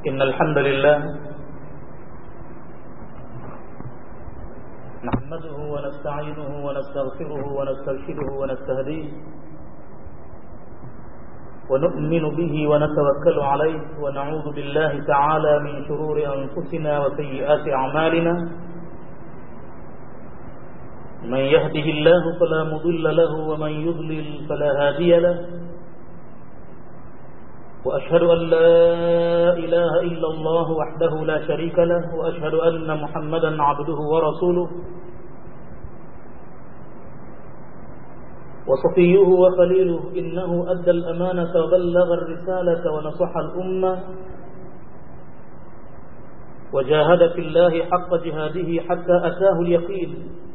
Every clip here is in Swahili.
إن الحمد لله نحمده ونستعينه ونستغفره ونسترشده ونستهديه ونؤمن به ونتوكل عليه ونعوذ بالله تعالى من شرور أنفسنا وسيئات أعمالنا من يهده الله فلا مضل له ومن يضلل فلا هادي له وأشهد أن لا إله إلا الله وحده لا شريك له وأشهد أن محمدا عبده ورسوله وصفيه وخليله إنه أدى الأمانة وبلغ الرسالة ونصح الأمة وجاهد في الله حق جهاده حتى أتاه اليقين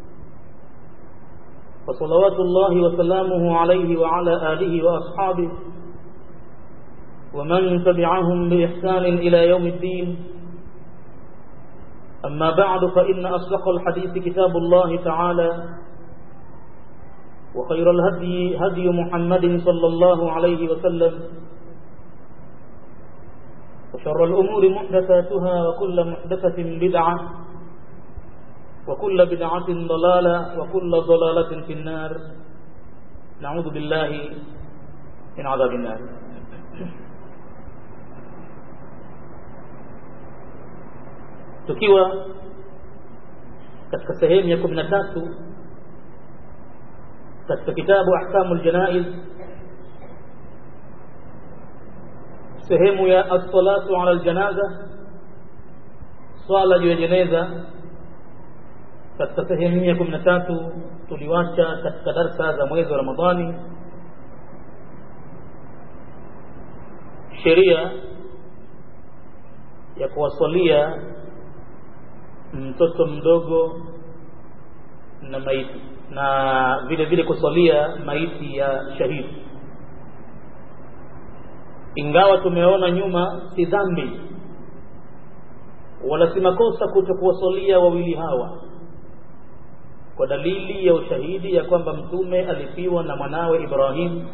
فصلوات الله وسلامه عليه وعلى آله وأصحابه ومن تبعهم بإحسان إلى يوم الدين أما بعد فإن أصدق الحديث كتاب الله تعالى وخير الهدي هدي محمد صلى الله عليه وسلم وشر الأمور محدثاتها وكل محدثة بدعة وكل بدعة ضلالة وكل ضلالة في النار نعوذ بالله من عذاب النار tukiwa katika sehemu ya kumi na tatu katika kitabu ahkamu ljanaiz sehemu ya assalatu ala ljanaza swala juu ya jeneza katika sehemu ya kumi na tatu tuliwacha katika darsa za mwezi wa ramadhani sheria ya kuwasalia mtoto mdogo na maiti na vile vile kusalia maiti ya shahidi ingawa tumeona nyuma si dhambi wala si makosa kutokuwasalia wawili hawa kwa dalili ya ushahidi ya kwamba mtume alifiwa na mwanawe Ibrahim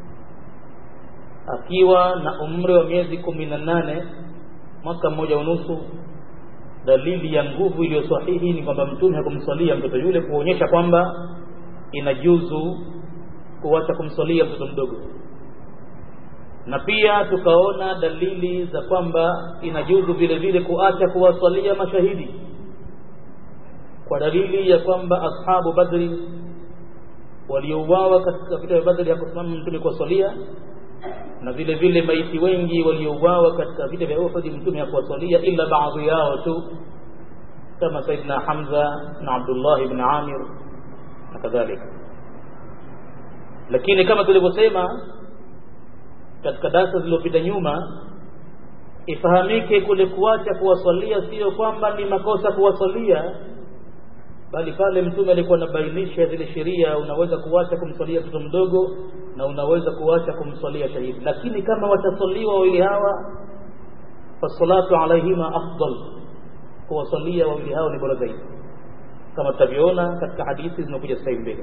akiwa na umri wa miezi kumi na nane mwaka mmoja unusu dalili ya nguvu iliyo sahihi ni kwamba mtume hakumswalia mtoto yule kuonyesha kwamba inajuzu kuacha kumswalia mtoto mdogo na pia tukaona dalili za kwamba inajuzu vile vile kuacha kuwaswalia mashahidi kwa dalili ya kwamba ashabu badri waliouawa katika vita vya badri hakusimama mtume kuwaswalia na vile vile maiti wengi waliouawa katika vita vya Uhud mtume hakuwasalia ila baadhi yao tu kama Saidina Hamza na Abdullah ibn Amir na kadhalika lakini kama tulivyosema katika darasa zilizopita nyuma ifahamike kule kuacha kuwasalia sio kwamba ni makosa kuwasalia bali pale mtume alikuwa anabainisha zile sheria unaweza kuacha kumswalia mtoto mdogo na unaweza kuacha kumswalia shahidi lakini kama watasaliwa wawili hawa fasalatu alaihima afdal kuwasalia wawili hao ni bora zaidi kama tutavyoona katika hadithi zinakuja sasa hivi mbele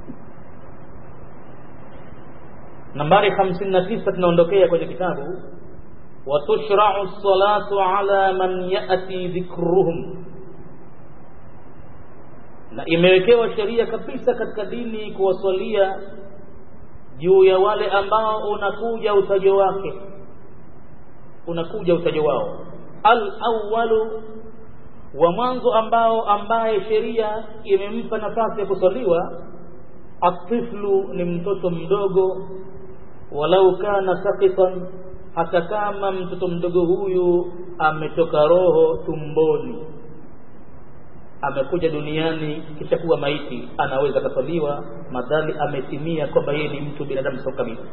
nambari 59 tunaondokea kwenye kitabu watushrau salatu ala man yati dhikruhum na imewekewa sheria kabisa katika dini kuwasalia juu ya wale ambao unakuja utajo wake unakuja utajo wao al awwalu wa mwanzo ambao ambaye sheria imempa nafasi ya kusaliwa atiflu ni mtoto mdogo walau kana sakitan hata kama mtoto mdogo huyu ametoka roho tumboni amekuja duniani kisha kuwa maiti anaweza kasaliwa madhali ametimia kwamba yeye ni mtu binadamu sawa kabisa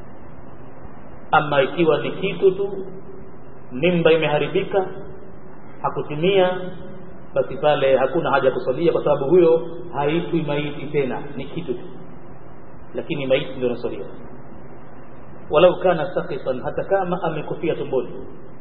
ama ikiwa ni kitu tu mimba imeharibika hakutimia basi pale hakuna haja ya kusalia kwa sababu huyo haitwi maiti tena ni kitu tu lakini maiti ndio nasaliwa walau kana sakitan hata kama amekufia tumboni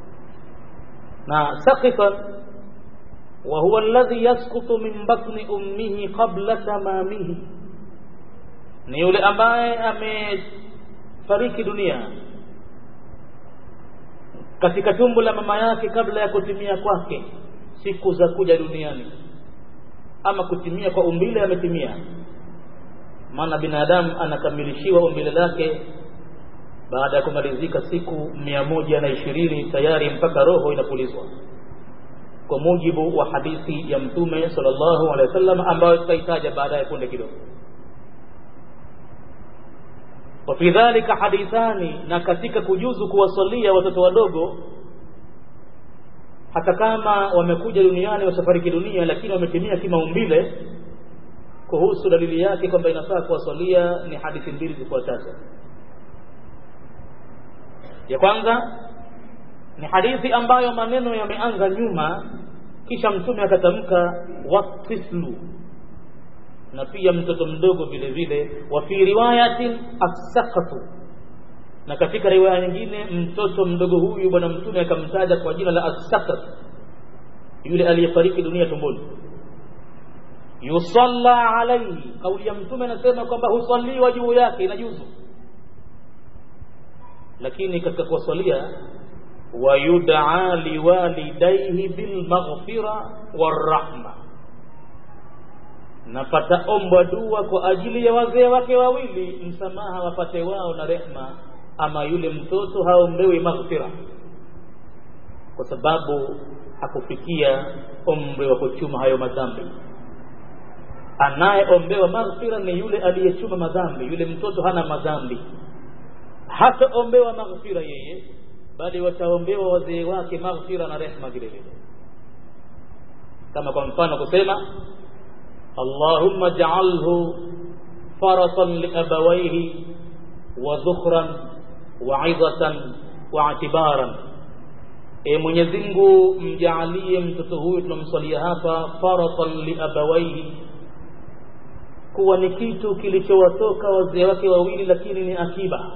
na sakitan وهو الذي يسقط من بطن أمه قبل تمامه ni yule ambaye amefariki dunia katika tumbo la mama yake kabla ya kutimia kwake siku za kuja duniani ama kutimia kwa umbile ametimia maana binadamu anakamilishiwa umbile lake baada ya kumalizika siku mia moja na ishirini tayari mpaka roho inapulizwa kwa mujibu wa hadithi ya mtume sallallahu alaihi wasallam ambayo tutaitaja baadaye punde kidogo wafi dhalika hadithani na katika kujuzu kuwasalia watoto wadogo hata kama wamekuja duniani wasafariki dunia lakini wametimia kimaumbile kuhusu dalili yake kwamba inafaa kuwasalia ni hadithi mbili zifuatazo ya kwanza ni hadithi ambayo maneno yameanza nyuma kisha mtume akatamka watiflu na pia mtoto mdogo vile vile wa fi riwayatin asaqatu na katika riwaya nyingine mtoto mdogo huyu bwana mtume akamtaja kwa jina la asaqat yule aliyefariki dunia tumboni yusalla alaihi kauli ya mtume anasema kwamba husaliwa juu yake inajuzu lakini katika kuwasalia wayudaa liwalidaihi bilmaghfira warahma na pataombwa dua kwa ajili ya wazee wake wawili msamaha wapate wao na rehma ama yule mtoto haombewi maghfira kwa sababu hakufikia umri wa kuchuma hayo madhambi anayeombewa maghfira ni yule aliyechuma madhambi yule mtoto hana madhambi hataombewa maghfira yeye bali wataombewa wazee wake maghfira na rehma vile vile kama kwa mfano kusema allahumma ja'alhu faratan liabawaihi wa dhukhran wa 'idhatan wa i'tibaran e Mwenyezi Mungu mjaalie mtoto huyu tunamswalia hapa faratan liabawaihi kuwa ni kitu kilichowatoka wazee wake wawili lakini ni akiba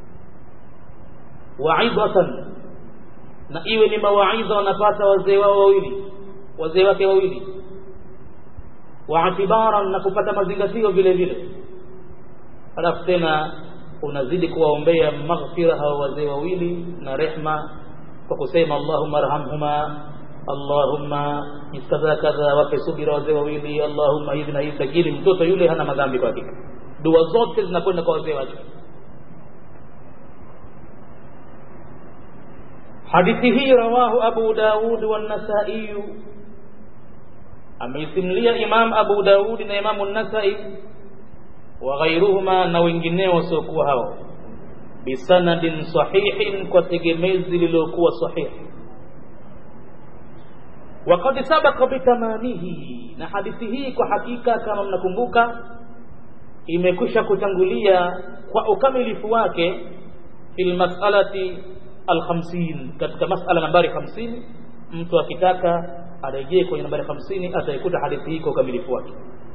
waidhatan na iwe ni mawaidha wanapata wazee wao wawili wazee wake wawili waatibaran na kupata mazingatio vile vile alafu tena unazidi kuwaombea maghfira hawa wazee wawili na rehma kwa kusema allahumma arhamhuma allahumma kadha kadha wape subira wazee wawili allahumma hivi na hivi lakini mtoto yule hana madhambi kwa hakika dua zote zinakwenda kwa wazee wake hadithi hii rawahu abu daud والنسائي ameisimulia imam abu daud na imamu nasai wa ghairuhuma na wengineo wasiokuwa hao bisanadin sahihin kwa tegemezi lililokuwa sahihi وقد سبق بتمامه na hadithi hii kwa hakika kama mnakumbuka imekwisha kutangulia kwa ukamilifu wake fil mas'alati al-50 katika mas'ala nambari 50 mtu akitaka arejee kwenye nambari 50 ataikuta hadithi hii kwa ukamilifu wake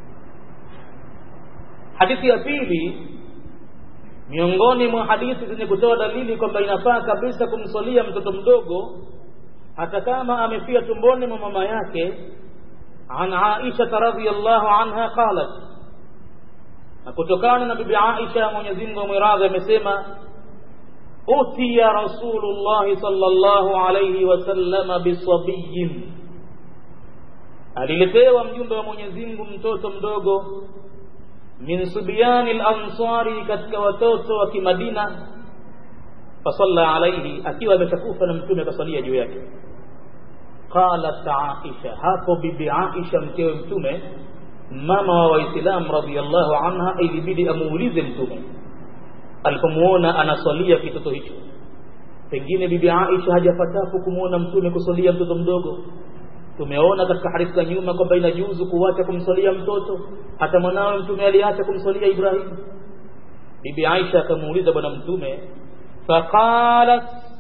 hadithi ya pili miongoni mwa hadithi zenye kutoa dalili kwamba inafaa kabisa kumswalia mtoto mdogo hata kama amefia tumboni mwa mama yake an Aisha radhiyallahu anha qalat na kutokana na bibi Aisha Mwenyezi Mungu amwiradhi amesema utiya Rasulullah sallallahu alayhi wasallam bisabiyin aliletewa mjumbe wa Mwenyezi Mungu mtoto mdogo min subyani al-ansari katika watoto wa kimadina fasalla alayhi akiwa ameshakufa na mtume akasalia juu yake qalat aisha hapo bibi aisha mkewe mtume mama wa waislamu radhiallahu anha ilibidi amuulize mtume alipomuona anaswalia kitoto hicho pengine bibi aisha hajapatafu kumwona mtume kusalia mtoto mdogo tumeona katika hadithi za nyuma kwamba inajuzu kuacha kumswalia mtoto hata mwanawe mtume aliacha kumswalia ibrahim bibi aisha akamuuliza bwana mtume فقالت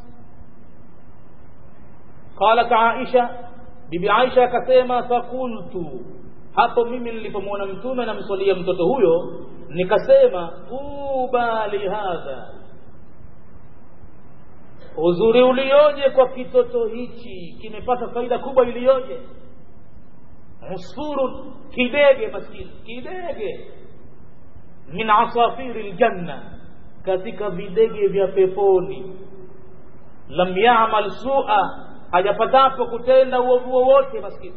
قالت عائشة bibi Aisha akasema fakultu hapo mimi nilipomwona mtume namswalia mtoto huyo nikasema tuba lihadha uzuri ulioje kwa kitoto hichi kimepata faida kubwa iliyoje usfurun kidege maskini kidege min asafiri ljanna katika videge vya peponi lam yamal sua hajapatapo kutenda uovu wowote maskini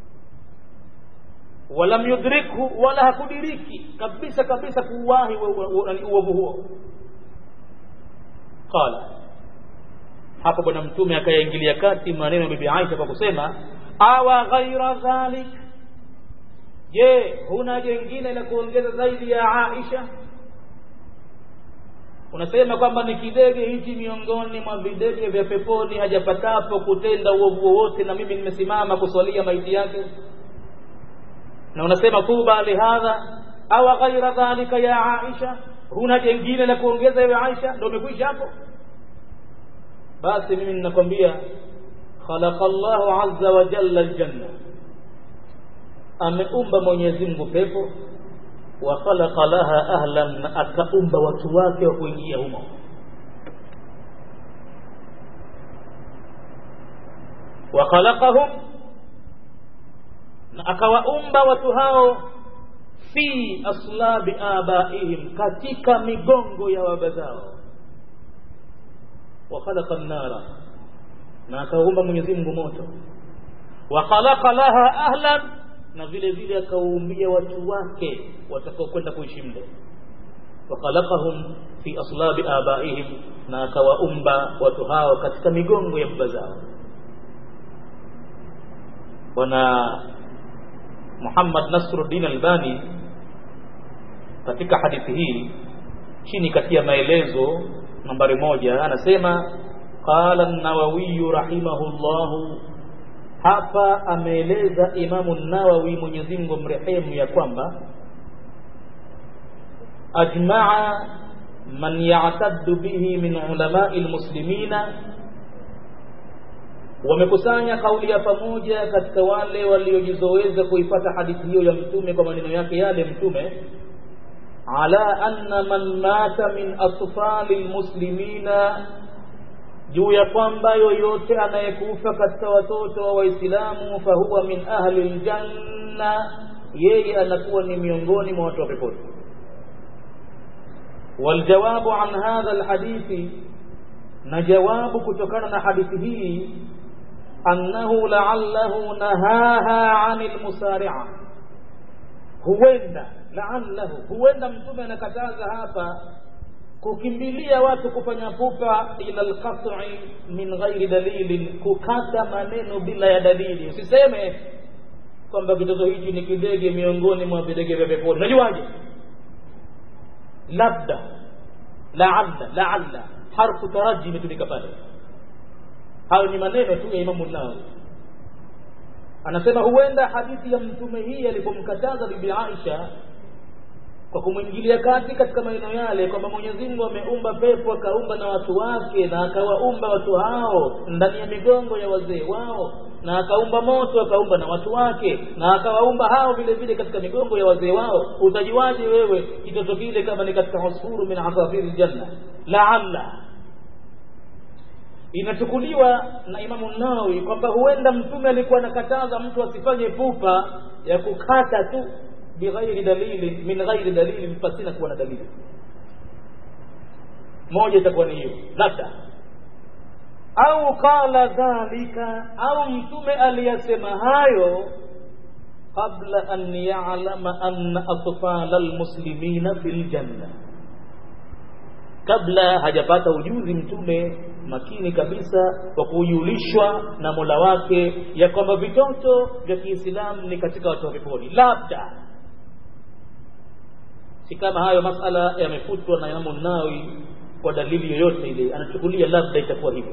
walam yudrikhu wala hakudiriki kabisa kabisa kuuwahi uovu huo qala hapo bwana mtume akayaingilia kati maneno ya bibi Aisha kwa kusema awa ghaira dhalik je huna jengine la kuongeza zaidi ya Aisha unasema kwamba ni kidege hichi miongoni mwa videge vya peponi hajapatapo kutenda uovu wowote na mimi nimesimama kuswalia maiti yake na unasema tuba lihadha awa ghaira dhalika ya Aisha huna jengine la kuongeza ya Aisha ndio umekwisha hapo basi mimi ninakwambia khalaqa Allahu azza wa jalla aljanna ameumba Mwenyezi Mungu pepo wa khalaqa laha ahlan na akaumba watu wake wa kuingia humo wa khalaqahum na akawaumba watu hao fi aslabi abaihim katika migongo ya baba zao wa khalaqa an-nara na akaumba Mwenyezi Mungu moto wa khalaqa laha ahlan na vile vile akaumbia watu wake watakaokwenda kuishi mle wa khalaqahum fi aslabi abaihim na akawaumba watu hao katika migongo ya baba zao bwana Muhammad Nasruddin Albani katika hadithi hii chini katia maelezo nambari moja anasema qala an-Nawawi rahimahullahu hapa ameeleza Imamu Nawawi Mwenyezi Mungu mrehemu ya kwamba ajmaa man ya'taddu bihi min ulamai almuslimina wamekusanya kauli ya pamoja katika wale waliojizoweza kuipata hadithi hiyo ya mtume kwa maneno yake yale mtume ala anna man mata min atfali almuslimina juu ya kwamba yoyote anayekufa katika watoto wa waislamu fahuwa min ahli aljanna yeye anakuwa ni miongoni mwa watu wa peponi waljawabu an hadha alhadithi na jawabu kutokana na hadithi hii annahu la'allahu nahaha 'anil musari'a huenda la'allahu huenda mtume anakataza hapa kukimbilia watu kufanya pupa ila alqat'i min ghairi dalilin kukata maneno bila ya dalili usiseme kwamba kitoto hichi ni kidege miongoni mwa videge vya peponi unajuaje labda la'alla la'alla harfu taraji imetumika pale hayo ni maneno tu ya Imamu Nawawi anasema huenda hadithi ya mtume hii alipomkataza bibi Aisha kwa kumwingilia kati katika maneno yale kwamba Mwenyezi Mungu ameumba pepo akaumba na watu wake na akawaumba watu hao ndani ya migongo ya wazee wao na akaumba moto akaumba na watu wake na akawaumba hao vile vile katika migongo ya wazee wao utajiwaje wewe kitoto kile kama ni katika usfuru min asafiri janna laalla inachukuliwa na Imamu Nawawi kwamba huenda mtume alikuwa anakataza mtu asifanye pupa ya kukata tu bighairi dalili min ghairi dalili pasina kuwa na dalili moja itakuwa ni hiyo labda au qala dhalika au mtume aliyasema hayo qabla an ya'lama anna atfala almuslimina fil janna kabla hajapata ujuzi mtume makini kabisa wa kujulishwa na Mola wake ya kwamba vitoto vya Kiislamu ni katika watu wa peponi labda si kama hayo masala yamefutwa na Imamu Nawawi kwa dalili yoyote ile anachukulia labda itakuwa hivyo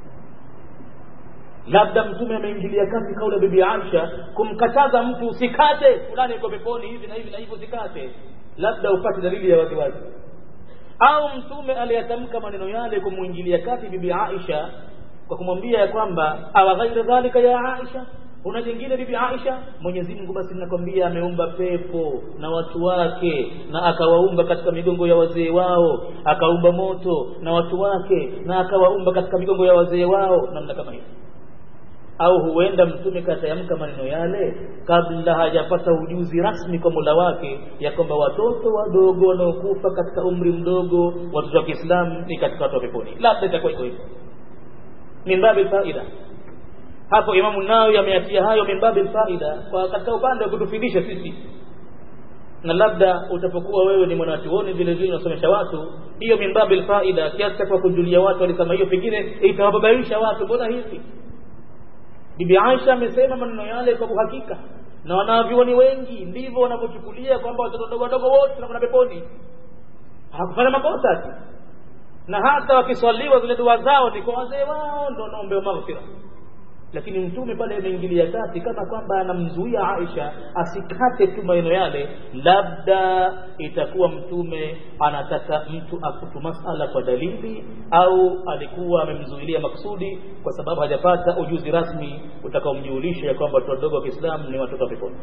labda mtume ameingilia kati kauli ya bibi Aisha kumkataza mtu usikate fulani yuko peponi hivi na hivi na hivyo usikate labda upate dalili ya waziwazi au mtume aliyatamka maneno yale kumwingilia kati bibi Aisha kwa kumwambia ya kwamba awa ghaira dhalika ya Aisha una jingine bibi Aisha Mwenyezi Mungu basi ninakwambia ameumba pepo na watu wake na akawaumba katika migongo ya wazee wao akaumba moto na watu wake na akawaumba katika migongo ya wazee wao namna kama hiyo au huenda mtume katayamka maneno yale kabla hajapata ujuzi rasmi kwa Mola wake ya kwamba watoto wadogo wanaokufa katika umri mdogo watoto wa Kiislamu ni katika watu wa peponi labda itakuwa iko hivyo min babi faida hapo imamu nawawi ameatia hayo min babi faida kwa katika upande wa kutufidisha sisi na labda utapokuwa wewe ni mwanachuoni vile vile unasomesha watu hiyo min babil faida kiasi cha kujulia watu walisema hiyo pengine itawababaisha watu mbona hivi bibi Aisha amesema maneno yale kwa uhakika na wanavyuoni wengi ndivyo wanavyochukulia kwamba watoto wadogo wadogo wote wanakwenda peponi hakufanya makosa ati na hata wakiswaliwa zile dua zao ni kwa wazee wao ndo wanaombewa maghfira lakini mtume pale ameingilia kati kama kwamba anamzuia Aisha asikate tu maneno yale labda itakuwa mtume anataka mtu akutu masala kwa dalili au alikuwa amemzuilia maksudi kwa sababu hajapata ujuzi rasmi utakaomjulisha ya kwamba watoto wadogo wa Kiislamu ni watoto wa peponi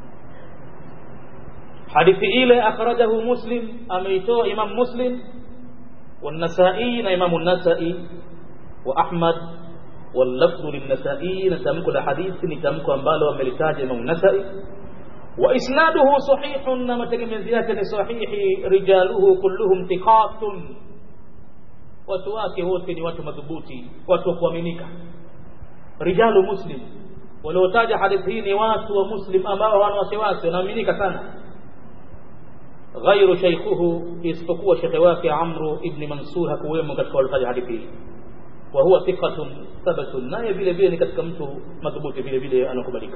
hadithi ile akhrajahu muslim ameitoa imam muslim والنسائي na imamu nasai wa ahmad واللفظ للنسائي نتمك الحديث نتمك ambalo amelitaja Imam Nasai واسناده صحيح na mategemezi yake ni sahihi rijaluhu kulluhum thiqatun watu wake wote ni watu madhubuti watu wa kuaminika rijalu muslim waliotaja hadithi hii ni watu wa muslim ambao hawana wasiwasi wanaaminika sana غير شيخه isipokuwa shekhe wake Amru ibn Mansur hakuwemo katika waliotaja hadithi hii wa huwa thiqatun thabatun naye vile vile ni katika mtu madhubuti vile vile anakubalika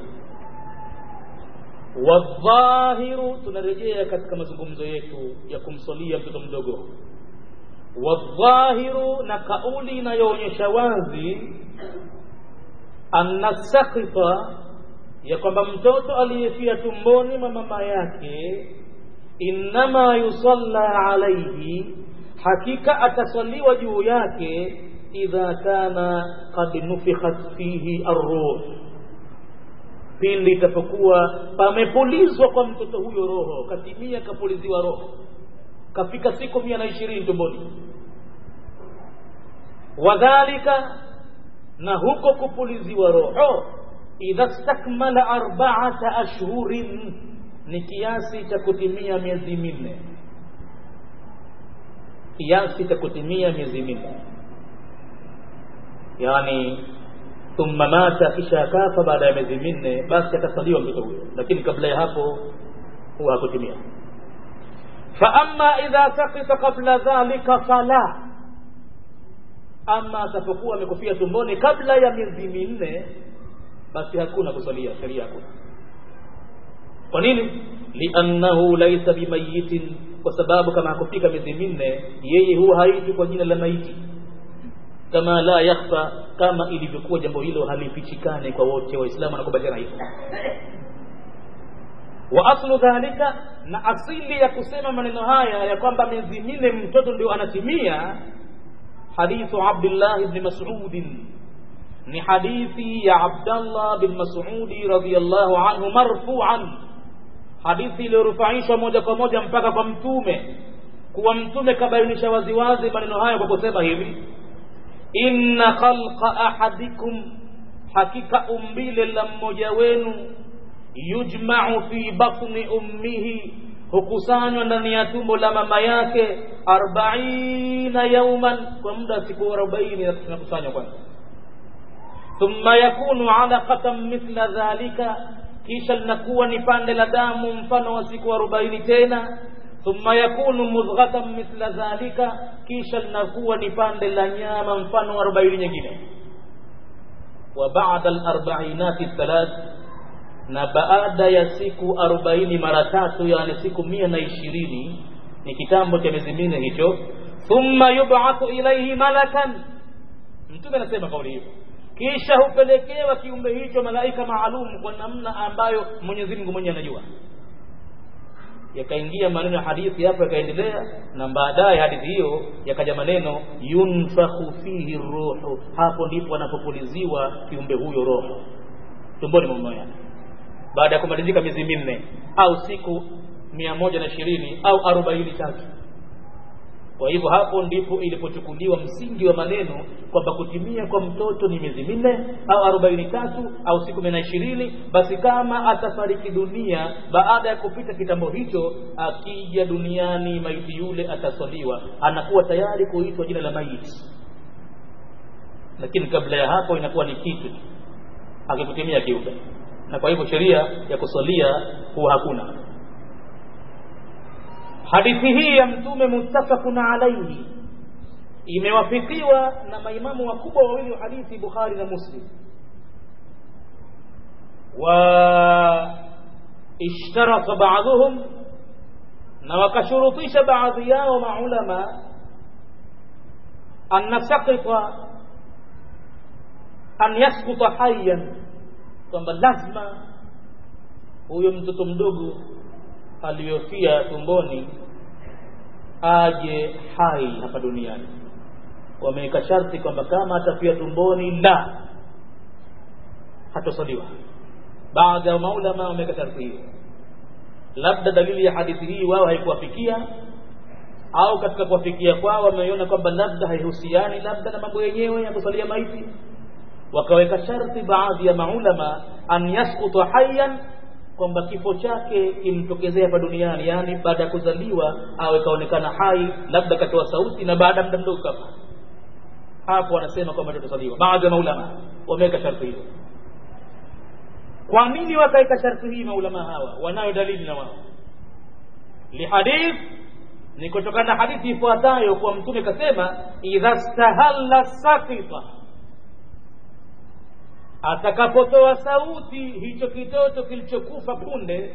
wadhahiru tunarejea katika mazungumzo yetu ya kumsalia mtoto mdogo wadhahiru na kauli inayoonyesha wazi anna sakita ya kwamba mtoto aliyefia tumboni mwa mama yake innama yusalla alaihi hakika atasaliwa juu yake idha kana qad nufikhat fihi arruh pindi itapokuwa pamepulizwa kwa mtoto huyo roho katimia kapuliziwa roho kafika siku mia na ishirini tumboni wadhalika na huko kupuliziwa roho idha stakmala arbaata ashhurin ni kiasi cha kutimia miezi minne kiasi cha kutimia miezi minne yani thumma mata kisha akafa baada ya miezi minne basi atasaliwa mtoto huyo lakini kabla ya hapo huwa hakutimia fa amma idha sakita qabla dhalika fala ama atapokuwa amekufia tumboni kabla ya miezi minne basi hakuna kusalia sheria hakuna kwa nini liannahu laisa bimayitin kwa sababu kama hakufika miezi minne yeye huwa haiti kwa jina la maiti kama la yakhfa kama ilivyokuwa jambo hilo halifichikane kwa wote waislamu wanakubaliana hivyo wa aslu dhalika na asili ya kusema maneno haya ya kwamba miezi minne mtoto ndio anatimia hadithu abdullah ibn mas'ud ni hadithi ya abdallah bin mas'udi radhiyallahu anhu marfu'an hadithi iliyorufaishwa moja kwa moja mpaka kwa mtume kuwa mtume kabainisha waziwazi maneno hayo kwa kusema hivi inna khalqa ahadikum hakika umbile la mmoja wenu yujma'u fi batni ummihi hukusanywa ndani ya tumbo la mama yake arbaina yauman kwa muda wa siku arobaini nakusanywa kwanza thumma yakunu alaqatan mithla dhalika kisha linakuwa ni pande la damu mfano wa siku arobaini tena thumma yakunu mudghatan mithla dhalika kisha linakuwa ni pande la nyama mfano wa arobaini nyingine wa ba'da al-arba'inati thalath na baada ya siku arobaini mara tatu yani siku mia na ishirini ni kitambo cha miezi minne hicho thumma yub'athu ilayhi malakan mtume anasema kauli hiyo kisha hupelekewa kiumbe hicho malaika maalum kwa namna ambayo Mwenyezi Mungu mwenyewe anajua yakaingia maneno ya hadithi hapo yakaendelea na baadaye hadithi hiyo yakaja maneno yunfakhu fihi ruhu hapo ndipo anapopuliziwa kiumbe huyo roho tumboni mwa mama yake baada ya kumalizika miezi minne au siku mia moja na ishirini au arobaini tatu kwa hivyo hapo ndipo ilipochukuliwa msingi wa maneno kwamba kutimia kwa mtoto ni miezi minne au arobaini tatu au siku mia na ishirini basi kama atafariki dunia baada ya kupita kitambo hicho akija duniani maiti yule ataswaliwa anakuwa tayari kuitwa jina la maiti lakini kabla ya hapo inakuwa ni kitu akikutimia kiumbe na kwa hivyo sheria ya kusalia huwa hakuna hadithi hii ya mtume muttafaqun alaihi imewafikiwa na maimamu wakubwa wawili wa hadithi bukhari na muslim wa ishtaraka baadhuhum na wakashurutisha baadhi yao maulama an nasakita an yaskuta hayyan kwamba lazima huyo mtoto mdogo aliyofia tumboni aje hai hapa duniani wameweka sharti kwamba kama atafia tumboni la hatosaliwa baadhi ya maulama wameweka sharti hiyo labda dalili ya hadithi hii wao haikuwafikia au katika kuwafikia kwao wameiona kwamba labda haihusiani labda na mambo yenyewe ya kusalia maiti wakaweka sharti baadhi ya maulama an yaskuta hayyan kwamba kifo chake kimtokezea hapa duniani yani baada ya kuzaliwa awe kaonekana hai labda katoa sauti na baada ya muda mdogo kafa hapo wanasema kwamba tutasaliwa baadhi ya maulama wameweka sharti hilo kwa nini wakaweka sharti hii maulama hawa wanayo dalili na wao lihadith ni kutokana na hadithi ifuatayo kuwa mtume kasema idha stahalla sakita atakapotoa sauti hicho kitoto kilichokufa punde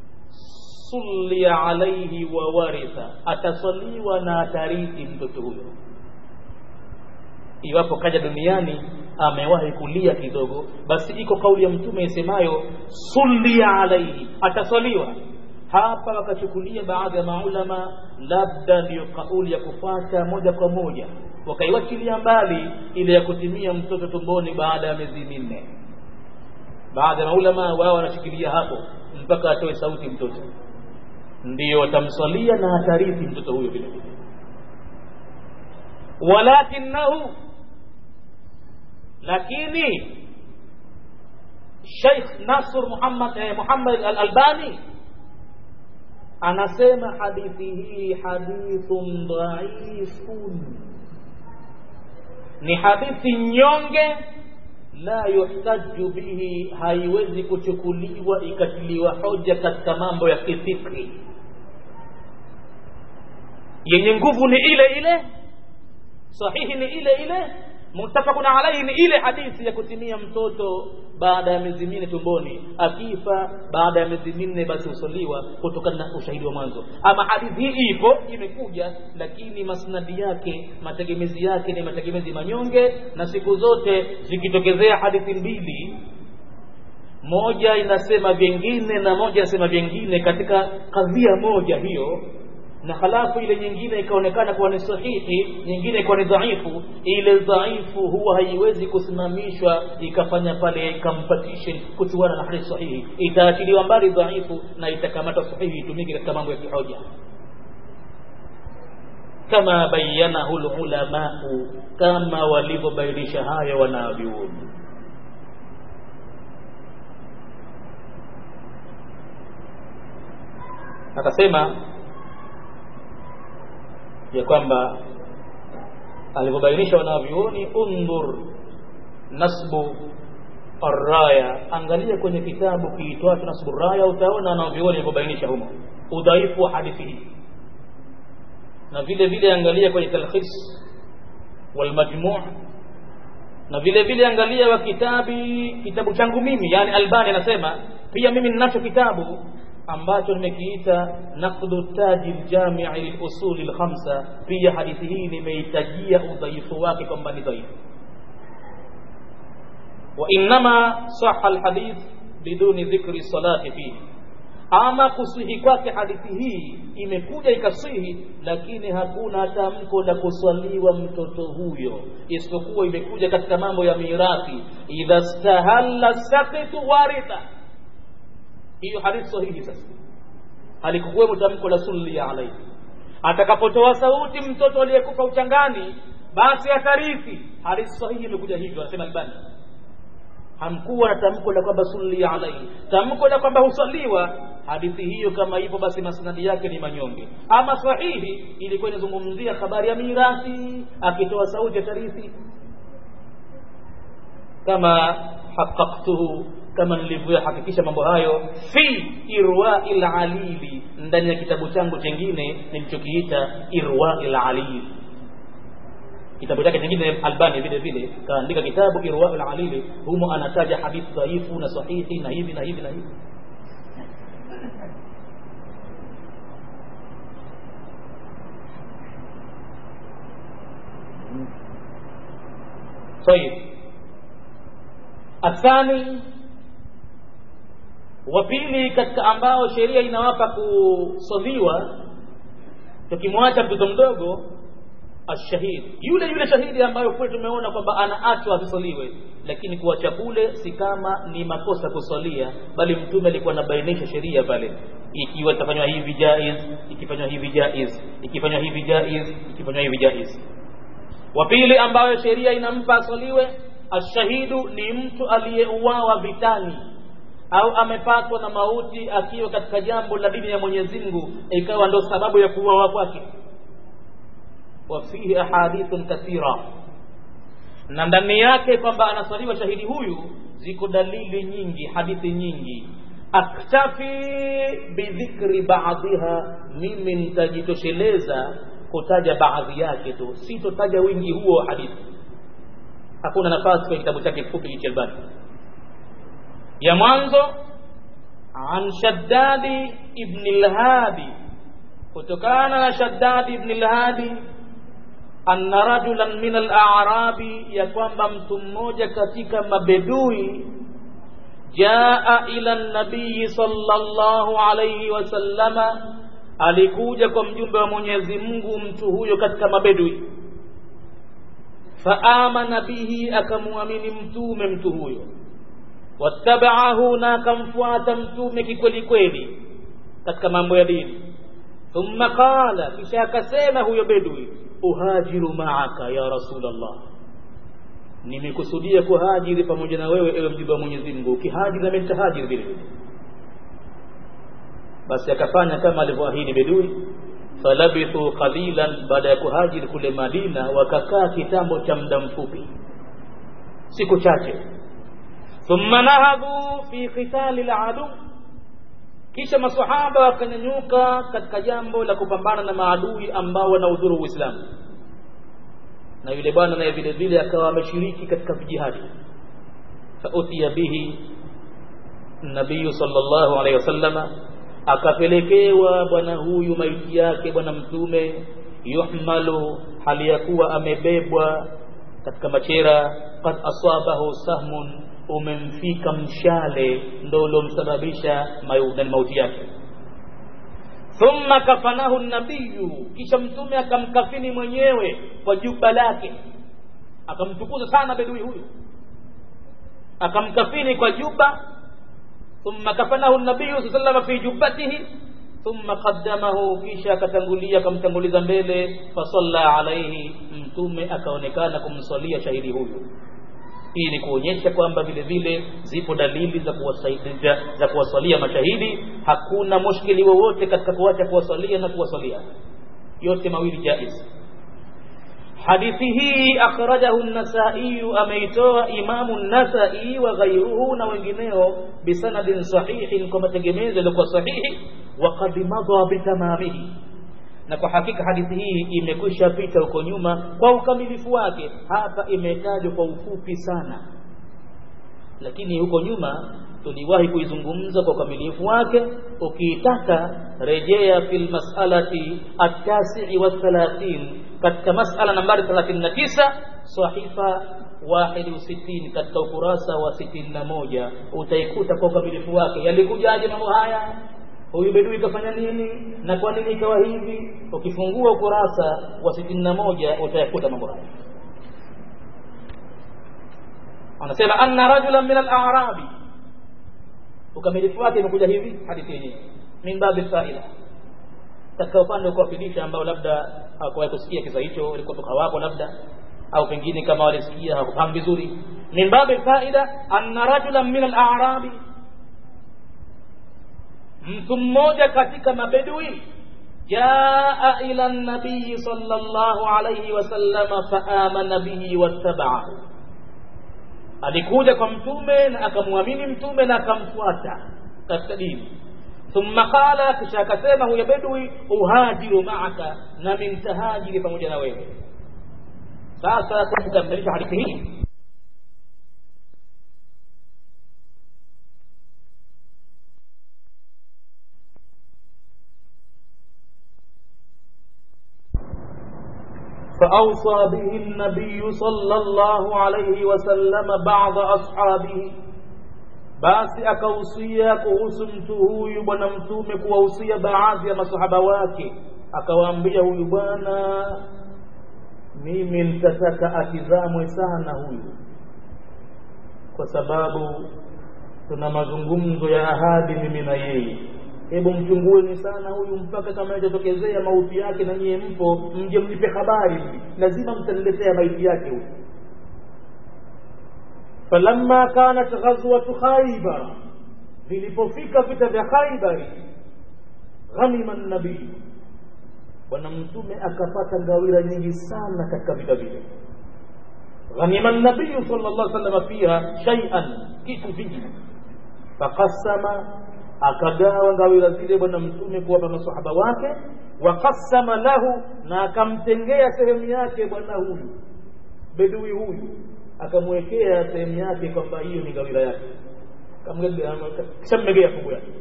sulia alaihi wa waritha atasaliwa na atarithi mtoto huyo iwapo kaja duniani amewahi kulia kidogo basi iko kauli ya mtume isemayo sulia alaihi atasaliwa hapa wakachukulia baadhi ya maulama labda ndiyo kauli ya kufata moja kwa moja wakaiwachilia mbali ile ya kutimia mtoto tumboni baada ya miezi minne baadhi ya maulama wao wanashikilia hapo mpaka atoe sauti mtoto ndiyo watamswalia na atarithi mtoto huyo vile vile walakinahu lakini Sheikh Nasr Muhammad eh, Muhammad Al-Albani anasema hadithi hii hadithun dhaifun ni hadithi nyonge la yuhtaju bihi haiwezi kuchukuliwa ikatiliwa hoja katika mambo ya kifikri yenye nguvu ni ile ile sahihi ni ile ile muttafaqun alayhi ni ile hadithi ya kutimia mtoto baada ya miezi minne tumboni akifa baada ya miezi minne basi husaliwa kutokana na ushahidi wa mwanzo ama hadithi hii ipo imekuja lakini masnadi yake mategemezi yake ni mategemezi manyonge na siku zote zikitokezea hadithi mbili moja inasema vyengine na moja inasema vyengine katika kadhia moja hiyo na halafu ile nyingine ikaonekana kuwa ni sahihi nyingine ikawa ni dhaifu ile dhaifu huwa haiwezi kusimamishwa ikafanya pale competition kuchuana na hadithi sahihi itaachiliwa mbali dhaifu na itakamata sahihi itumike katika mambo ya kihoja kama bayanahu lulamau kama walivyobainisha haya wanavyuoni akasema ya kwamba alivyobainisha wanavyuoni undhur nasbu arraya angalia kwenye kitabu kiitwacho nasbu raya utaona wanavyuoni alivyobainisha humo udhaifu wa hadithi hii na vile vile angalia kwenye talkhis walmajmu' na vile vile angalia wa kitabi kitabu changu mimi yani albani anasema pia mimi ninacho kitabu ambacho nimekiita naqdu taji ljamii lilusuli lkhamsa pia hadithi hii nimeitajia udhaifu wake kwamba ni dhaifu wainama saha lhadith biduni dhikri salati fihi ama kusihi kwake hadithi hii imekuja ikasihi lakini hakuna tamko la kuswaliwa mtoto huyo isipokuwa imekuja katika mambo ya mirathi idha stahalla sakitu waritha hiyo hadithi sahihi sasa halikukuwemo tamko la sulli alaihi atakapotoa sauti mtoto aliyekufa uchangani basi atharithi hadithi sahihi imekuja hivyo anasema albani hamkuwa na tamko la kwamba sulli alaihi tamko la kwamba husaliwa hadithi hiyo kama hivyo basi masnadi yake ni manyonge ama sahihi ilikuwa inazungumzia habari ya mirathi akitoa sauti ya tarithi kama haqaqtuhu kama nilivyohakikisha mambo hayo fi irwa'il alili ndani ya kitabu changu chengine nilichokiita irwa'il alili kitabu chake kingine Albani vile vile kaandika kitabu irwa'il alili humo anataja hadithi dhaifu na sahihi na hivi na hivi na hivi طيب athani wa pili katika ambao sheria inawapa kusodhiwa tukimwacha mtoto mdogo ashahid yule yule shahidi ambayo kwetu tumeona kwamba anaachwa asisoliwe lakini kuacha kule si kama ni makosa kusalia bali mtume alikuwa anabainisha sheria pale ikiwa itafanywa hivi jaiz ikifanywa hivi jaiz ikifanywa hivi jaiz ikifanywa hivi jaiz wa pili ambayo sheria inampa asoliwe ashahidu ni mtu aliyeuawa vitani au amepatwa na mauti akiwa katika jambo la dini ya Mwenyezi Mungu ikawa ndo sababu ya kuuawa kwake wa fihi ahadithun kathira na ndani yake kwamba anasaliwa shahidi huyu ziko dalili nyingi hadithi nyingi aktafi bidhikri baadhiha mimi nitajitosheleza kutaja baadhi yake tu sitotaja wingi huo wa hadithi hakuna nafasi kwenye kitabu chake kifupi hichi Albani ya mwanzo an Shaddadi ibn al-Hadi kutokana na Shaddadi ibn al-Hadi anna rajulan min al-a'rabi ya kwamba mtu mmoja katika mabedui jaa ila nabii sallallahu alayhi wasallama alikuja kwa mjumbe wa Mwenyezi Mungu mtu huyo katika mabedui faamana bihi akamwamini mtume mtu huyo wattabaahu na akamfuata mtume kikweli kweli katika mambo ya dini thumma qala kisha akasema huyo bedwi uhajiru maaka ya rasulallah nimekusudia kuhajiri pamoja na wewe ewe mjumbe wa Mwenyezi Mungu ukihajiri na mimi nitahajiri vile vile basi akafanya kama alivyoahidi bedui falabithu qalilan baada ya kuhajiri kule Madina wakakaa kitambo cha muda mfupi siku chache thumma nahadhu fi qitali al kisha masahaba wakanyanyuka katika jambo la kupambana na maadui ambao wanaudhuru Uislamu na yule bwana naye vile vile akawa ameshiriki katika vijihadi fautiya bihi nabii sallallahu alaihi wasallama akapelekewa bwana huyu maiti yake bwana mtume yuhmalu hali ya kuwa amebebwa katika machera qad asabahu sahmun umemfika mshale ndo uliomsababisha mauti yake thumma kafanahu nabiyu kisha mtume akamkafini mwenyewe kwa juba lake akamtukuza sana bedui huyu akamkafini kwa juba ثم كفنه النبي صلى الله عليه وسلم في جبته ثم قدمه kisha akatangulia akamtanguliza mbele fasalla alaihi mtume akaonekana kumswalia shahidi huyu hii ni kuonyesha kwamba vile vile zipo dalili za kuwasaidia za kuwasalia mashahidi hakuna mushkili wowote katika kuacha kuwasalia na kuwasalia yote mawili jaiz hadithi hii akhrajahu an-Nasa'i ameitoa Imamu an-Nasa'i wa ghayruhu na wengineo bisanadin sahihin kwa mategemezo yaliokuwa sahihi wa qad madha bitamamihi na kwa hakika hadithi hii imekwisha pita huko nyuma kwa ukamilifu wake hapa imetajwa kwa ufupi sana lakini huko nyuma tuliwahi kuizungumza kwa ukamilifu wake ukiitaka rejea fil mas'alati at-tasi'i wa 30 katika mas'ala nambari 39 sahifa 61 katika ukurasa wa 61 utaikuta kwa ukamilifu wake yalikujaje mambo haya huyu bedui kafanya nini na kwa nini ikawa hivi ukifungua ukurasa wa 61 utayakuta mambo haya anasema anna rajulan min al-a'rabi ukamilifu wake imekuja hivi hadithi yenyewe min babi faida katika upande wa kuwafilisha ambao labda hawakuwahi kusikia kisa hicho walikuwa hawapo labda au pengine kama walisikia hawakufahamu vizuri min babi faida anna rajulan min al-a'rabi mtu mmoja katika mabedui jaa ila nabii sallallahu alayhi wasallama faamana bihi wattaba'ahu alikuja kwa mtume na akamwamini mtume na akamfuata katika dini thumma qala kisha akasema huyo bedwi uhajiru maaka nami nitahajiri pamoja na wewe sasa kukamilisha hadithi hii فأوصى به النبي صلى الله عليه وسلم بعض أصحابه basi akausia kuhusu mtu huyu bwana mtume kuwahusia baadhi ya masahaba wake akawaambia huyu bwana mimi nitataka atizamwe sana huyu kwa sababu tuna mazungumzo ya ahadi mimi na yeye hebu mchungueni sana huyu mpaka kama itatokezea mauti yake na nyie mpo mje mnipe habari lazima mtaniletea maiti yake huyu falamma kanat ghazwatu khaybar vilipofika vita vya khaybari ghanima nabii bwana mtume akapata ngawira nyingi sana katika vita vile ghanima nabii sallallahu alaihi wasallam fiha shay'an kitu vingi faqassama akagawa ngawira zile bwana mtume kuwapa masahaba wake waqassama lahu na akamtengea sehemu yake bwana huyu bedui huyu akamwekea sehemu yake kwamba hiyo ni gawira yake kishammegea fungu yake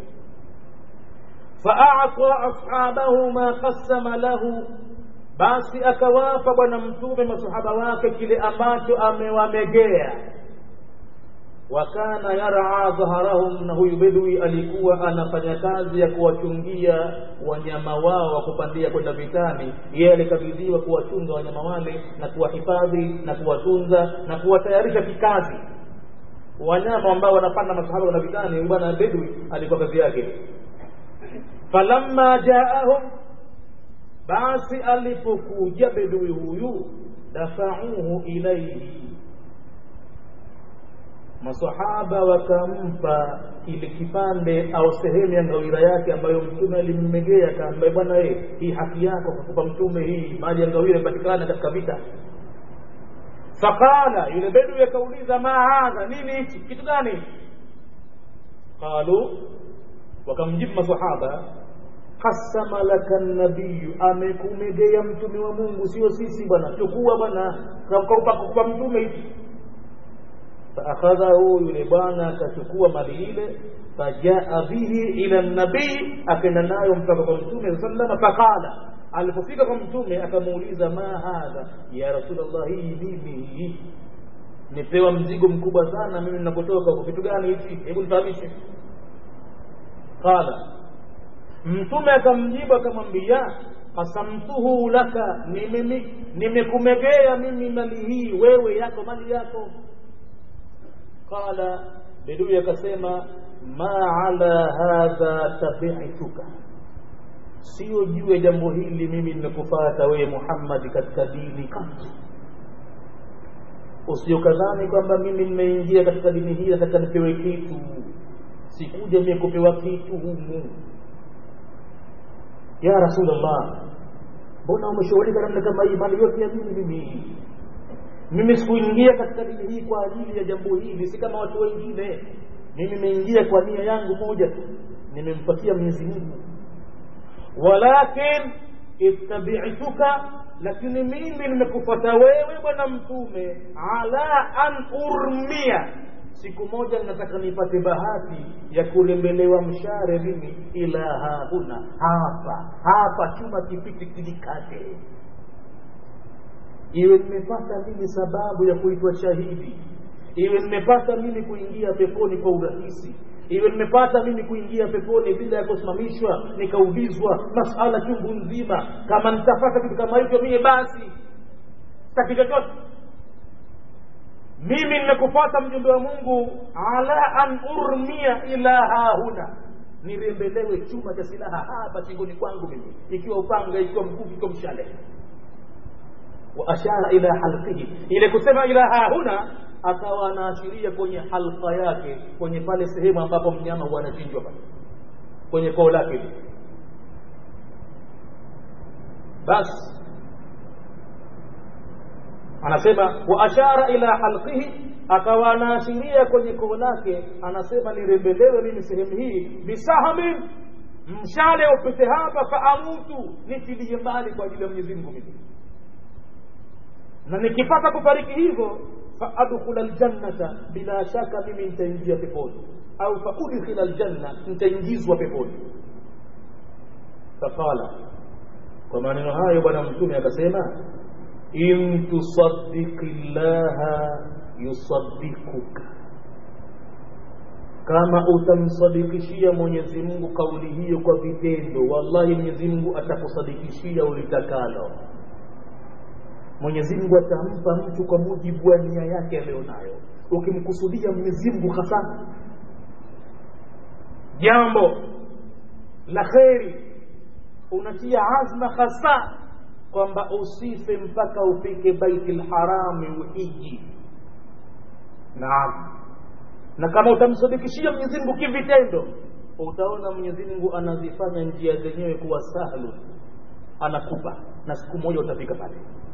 faata ashabahu ma qassama lahu basi akawapa bwana mtume masahaba wake kile ambacho amewamegea wakana yaraa dhaharahum na huyu bedwi alikuwa anafanya kazi ya kuwachungia wanyama wao wa kupandia kwenda vitani yeye alikabidhiwa kuwachunga wanyama wale na kuwahifadhi na kuwatunza na kuwatayarisha kikazi wanyama ambao wanapanda masahaba kwenda vitani bwana bedwi alikuwa kazi yake falamma jaahum basi alipokuja bedui huyu dafauhu ilaihi masahaba wakampa kile kipande au sehemu ya ngawira yake ambayo mtume alimmegea akaambia bwana we hii haki yako kukupa mtume hii mali ya ngawira ipatikana katika vita faqala yule bedui akauliza ma hadha nini hichi kitu gani qalu wakamjibu masahaba qasama laka nabiyu amekumegea mtume wa mungu sio sisi bwana chukua bwana kwa mtume hichi faakhadhahu yule bwana akachukua mali ile fajaa bihi ila nabii akaenda nayo mpaka kwa mtume saa salama faqala alipofika kwa mtume akamuuliza ma hadha ya rasulllah hii nini hii nipewa mzigo mkubwa sana mimi ninapotoka kwa kitu gani hichi hebu nifahamishe qala mtume akamjibu akamwambia qasamtuhu laka nimekumegea mimi mali hii wewe yako mali yako qala bedui akasema ma ala hadha tabi'tuka sio juu ya jambo hili mimi nimekufata wewe Muhammad katika dini kati usiokadhani kwamba mimi nimeingia katika dini hii nataka nipewe kitu sikuja mimi kupewa kitu humu ya rasulullah mbona umeshughulika namna kama hii mali yote ya mimi mimi mimi sikuingia katika dini hii kwa ajili ya jambo hili si kama watu wengine mimi nimeingia kwa nia yangu moja tu nimempatia Mwenyezi Mungu walakin ittabi'tuka lakini mimi nimekufuata wewe bwana mtume ala an urmia siku moja nataka nipate bahati ya kurembelewa mshare mimi ila hahuna hapa hapa chuma kipiti kilikate iwe nimepata mimi sababu ya kuitwa shahidi iwe nimepata mimi kuingia peponi kwa urahisi iwe nimepata mimi kuingia peponi bila ya kusimamishwa nikaulizwa masala chungu nzima kama nitapata kitu kama hicho mie basi sitaki chochote mimi nimekupata mjumbe wa mungu ala an urmia ila hahuna nirembelewe chuma cha silaha hapa shingoni kwangu mimi ikiwa upanga ikiwa mkuki ikiwa mshale wa ashara ila halqihi ile kusema ila hahuna akawa anaashiria kwenye halqa yake kwenye pale sehemu ambapo mnyama huwa anachinjwa pale kwenye koo lake basi anasema wa ashara ila halqihi akawa anaashiria kwenye koo lake anasema nirembelewe mimi sehemu hii bisahamin mshale upite hapa faamutu nitilie mbali kwa ajili ya mwenyezi mungu mimi na nikipata kufariki hivyo faadkhula ljannata bila shaka mimi nitaingia peponi au faudkhila ljanna nitaingizwa peponi faqala kwa maneno hayo bwana mtume akasema in tusaddiqi llaha yusaddikuka kama utamsadikishia mwenyezi mungu kauli hiyo kwa vitendo wallahi mwenyezi mungu atakusadikishia ulitakalo mwenyezi mungu atampa mtu kwa mujibu wa nia yake aliyonayo ukimkusudia mwenyezi mungu hasa jambo la kheri unatia azma hasa kwamba usife mpaka ufike baiti lharami uhiji naam na kama utamsadikishia mwenyezi mungu kivitendo utaona mwenyezi mungu anazifanya njia zenyewe kuwa sahlu anakupa na siku moja utafika pale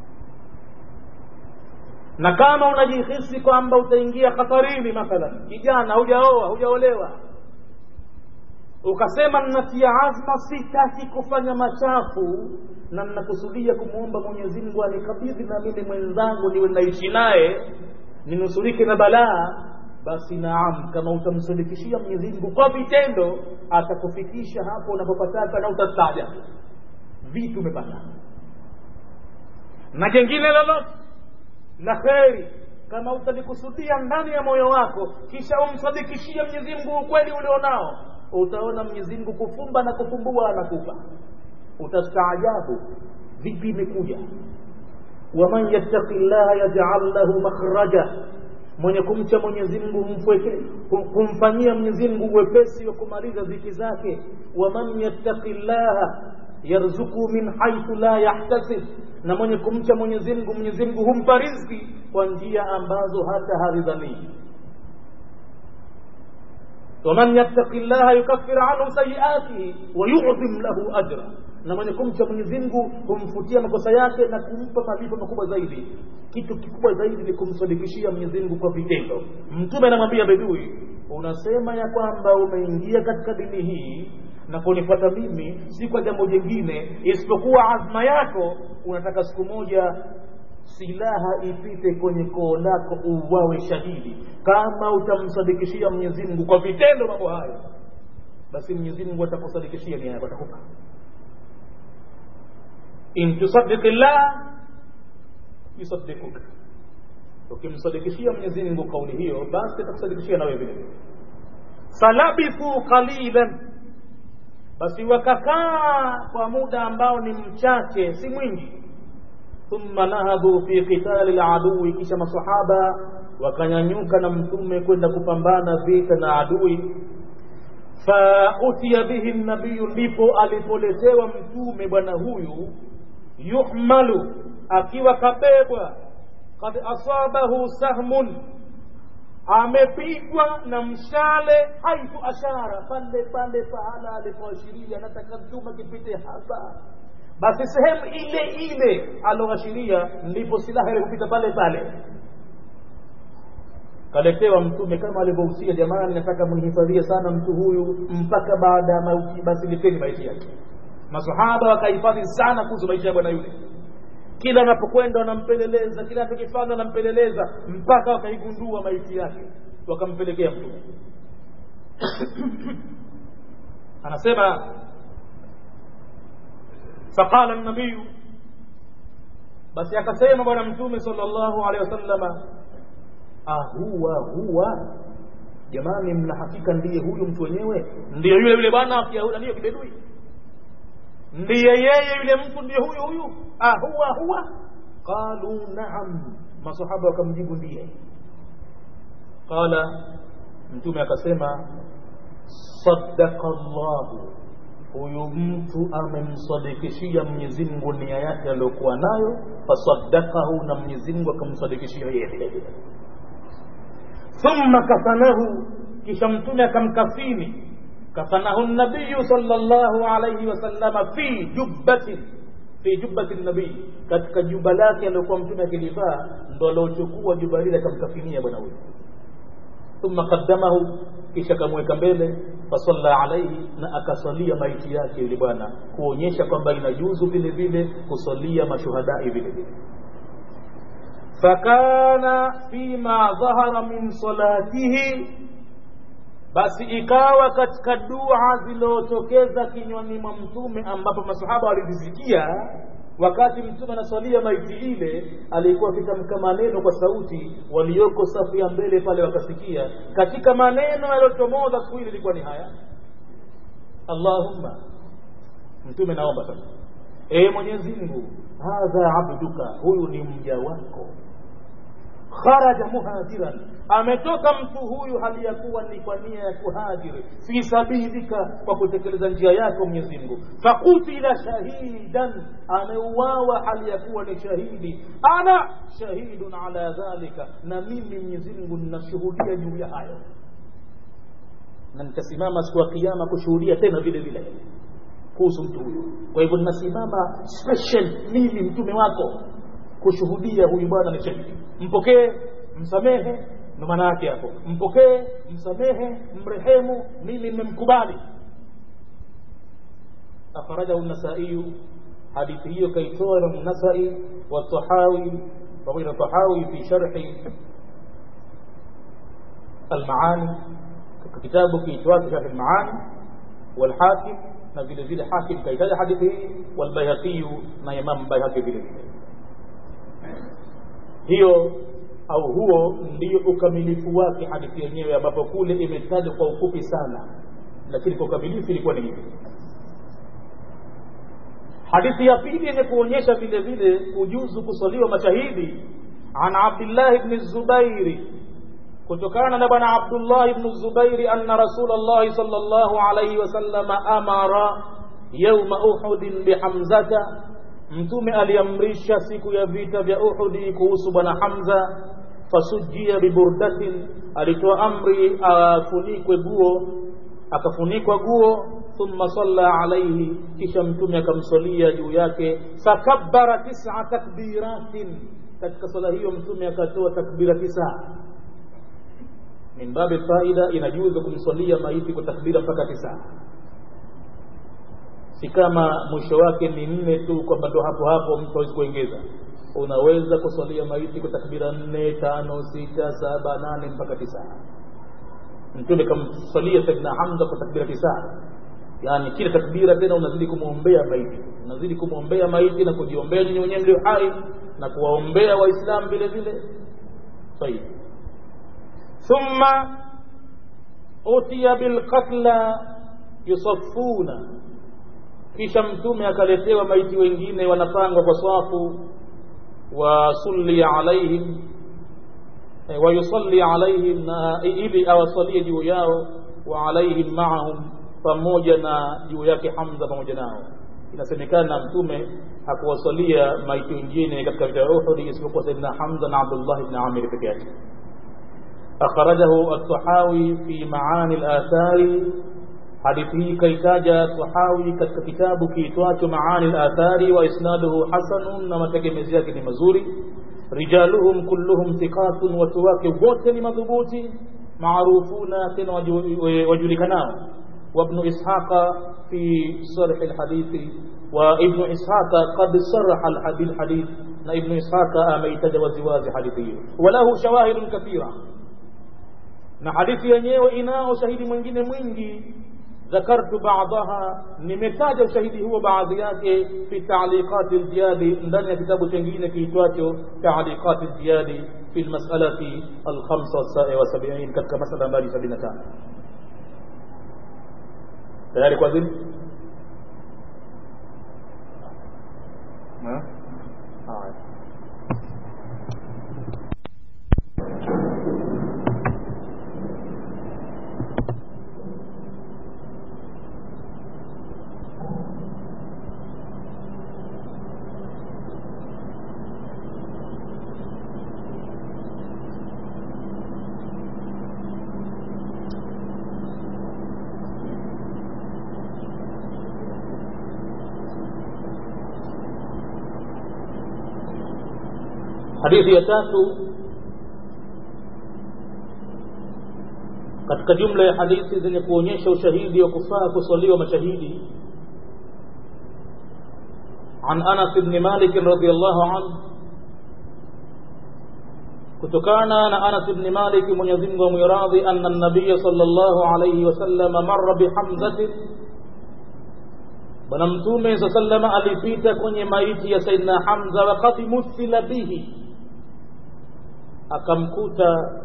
na kama unajihisi kwamba utaingia hatarini mathalan kijana hujaoa hujaolewa ukasema nnatia azma sitaki kufanya machafu na nnakusudia kumwomba mwenyezi mungu anikabidhi na mimi mwenzangu niwe naishi naye ninusurike na balaa basi naam kama utamsadikishia mwenyezi mungu kwa vitendo atakufikisha hapo unapopataka na utastaajabu vitu umepata na jengine lolote la kheri kama utalikusudia ndani ya moyo wako kisha umsadikishie mwenyezi mungu ukweli ulionao utaona mwenyezi mungu kufumba na kufumbua anakupa utastaajabu vipi imekuja waman yattaqi llaha yajal lahu makhraja mwenye kumcha mwenyezi mungu mfweke kumfanyia mwenyezi mungu uwepesi wa kumaliza dhiki zake waman yattaqi llaha yarzuku min haithu la yahtasib na mwenye kumcha mwenyezi mungu mwenyezi mungu humpa riziki kwa njia ambazo hata haridhanii waman yattaqi llaha yukaffir anhu sayiatihi wayudhim lahu ajra na mwenye kumcha mwenyezi mungu humfutia makosa yake na kumpa malipo makubwa zaidi kitu kikubwa zaidi ni kumsadikishia mwenyezi mungu kwa vitendo mtume anamwambia bedui unasema ya kwamba umeingia katika dini hii na kunifuata mimi si kwa jambo jingine isipokuwa azma yako unataka siku moja silaha ipite kwenye koo lako uwawe shahidi kama utamsadikishia mwenyezi mungu kwa vitendo mambo hayo basi mwenyezi mungu atakusadikishia nia yako atakupa in tusaddiqi llah yusaddikuka ukimsadikishia mwenyezi mungu kauli hiyo basi atakusadikishia nawe vile vile falabithu qalilan basi wakakaa kwa muda ambao ni mchache si mwingi thumma nahadhu fi qitali ladui kisha masahaba wakanyanyuka na mtume kwenda kupambana vita na adui fautiya bihi nabiyu ndipo alipoletewa mtume bwana huyu yuhmalu akiwa kabebwa kad asabahu sahmun amepigwa na mshale haithu ashara pale pale pahala alipoashiria nataka mtume kipite hapa basi sehemu ile ile aloashiria ndipo silaha ilikupita pale pale kaletewa mtume kama alivyohusia jamani nataka mnihifadhie sana mtu huyu mpaka baada ya mauti basi leteni maiti yake masahaba wakahifadhi sana kuhusu maisha ya bwana yule kila anapokwenda wanampeleleza kila anachokifanya wanampeleleza mpaka wakaigundua maiti yake wakampelekea mtume anasema faqala nabiyu basi akasema bwana mtume sallallahu alaihi wasallama ahuwa huwa jamani mna hakika ndiye huyu mtu wenyewe ndiyo yule yule bwana ndiyo kibedui ndiye yeye yule mtu ndiye huyu huyu ahuwa huwa qalu naam masahaba wakamjibu ndiye qala mtume akasema sadaka llahu huyu mtu amemsadikishia mwenyezi mungu nia yake aliyokuwa nayo fasadakahu na mwenyezi mungu akamsadikishia yeye vile vile thumma kafanahu kisha mtume akamkafini kafanahu nabiyu sallallahu alayhi wasallama fi jubbatin fi jubbati nabii katika juba lake aliokuwa mtume akilivaa ndo aliochukua juba lile akamkafinia bwana huyo thumma qaddamahu kisha akamweka mbele fasalla alaihi na akasalia maiti yake yule bwana kuonyesha kwamba inajuzu vile vile kusalia mashuhadai vile vile fakana fima dhahara min salatihi basi ikawa katika dua zilizotokeza kinywani mwa mtume ambapo masahaba walizisikia wakati mtume anaswalia maiti ile alikuwa akitamka maneno kwa sauti walioko safu ya mbele pale wakasikia katika maneno yaliyochomoza siku ile ilikuwa ni haya allahumma mtume naomba sasa ee mwenyezi mungu hadha abduka huyu ni mja wako kharaja muhajiran ametoka mtu huyu hali ya kuwa ni kwa nia ya kuhajiri fi sabilika kwa kutekeleza njia yako mwenyezi mungu fakutila shahidan ameuawa hali ya kuwa ni shahidi ana shahidun ala dhalika na mimi mwenyezi mungu ninashuhudia juu ya hayo na nitasimama siku ya kiama kushuhudia tena vile vile kuhusu mtu huyu kwa hivyo ninasimama special mimi mtume wako kushuhudia huyu bwana ni shahidi mpokee msamehe ndo maana yake hapo mpokee msamehe mrehemu mimi nimemkubali akhrajahu nasaiyu hadithi hiyo kaitoa Imam Nasai wa Tahawi pamoja na Tahawi fi sharhi al-Maani katika kitabu kiitwacho Sharh al-Maani wal-Hakim na vile vile Hakim kaitaja hadithi hii wal-Baihaqi na Imam Baihaqi vile vile hiyo au huo ndio ukamilifu wake hadithi yenyewe ambapo kule imetajwa kwa ufupi sana lakini kwa ukamilifu ilikuwa ni hivi hadithi ya pili yenye kuonyesha vile vile kujuzu kusaliwa mashahidi an abdillahi bni zubairi kutokana na bwana abdullah ibn zubairi anna rasulllahi sal llahu alaihi wasallama amara yauma uhudin bihamzata mtume aliamrisha siku ya vita vya uhudi kuhusu bwana hamza fasujia biburdatin alitoa amri afunikwe guo akafunikwa guo thumma salla alaihi kisha mtume akamswalia juu yake fakabbara tisa takbiratin katika swala hiyo mtume akatoa takbira tisa min babi faida inajuza kumswalia maiti kwa takbira mpaka tisa si kama mwisho wake ni nne tu kwamba ndo hapo hapo mtu hawezi kuongeza unaweza kuswalia maiti kwa takbira nne tano sita saba nane mpaka tisa mtume kamswalia saidina hamza kwa takbira tisa yaani kila takbira tena unazidi kumwombea maiti unazidi kumwombea maiti na kujiombea nyinyi wenyewe mlio hai na kuwaombea waislamu vile vile sahihi thumma utiya bilqatla yusaffuna kisha mtume akaletewa maiti wengine wanapangwa kwa swafu wasulli alaihim e, wayusalli alaihim na ili awasalie juu yao wa alaihim maahum pamoja na juu yake hamza pamoja nao inasemekana mtume hakuwasalia maiti wengine katika vita vya uhudi isipokuwa saidina hamza na abdullah ibn amir peke yake akhrajahu at-tahawi fi maani al-athari hadithi hii kaitaja Tahawi katika kitabu kiitwacho Maani al-Athari wa isnaduhu hasanun, na mategemezi yake ni mazuri. Rijaluhum kulluhum thiqatun, watu wake wote ni madhubuti, maarufuna tena wajulikanao. وابن إسحاق في صرح الحديث وابن إسحاق قد صرح الحديث ابن إسحاق أميت وزواج حديثه وله شواهد كثيرة na hadithi yenyewe inao shahidi mwingine mwingi ذكرت بعضها nimetaja ushahidi huo baadhi yake fi ta'liqat al-jiyadi ndani ya kitabu kingine kiitwacho ta'liqat al-jiyadi fi al-mas'alati al-75 katika masala nambari 75 tayari kwa zini haya hadithi ya tatu katika jumla ya hadithi zenye kuonyesha ushahidi wa kufaa kuswaliwa mashahidi عن أنس بن مالك رضي الله عنه kutokana na Anas ibn Malik Mwenyezi Mungu amwiradhi anna an-nabiy sallallahu alayhi wasallam marra bihamzatin bwana mtume sallama alipita kwenye maiti ya Saidina Hamza wakati muthila bihi akamkuta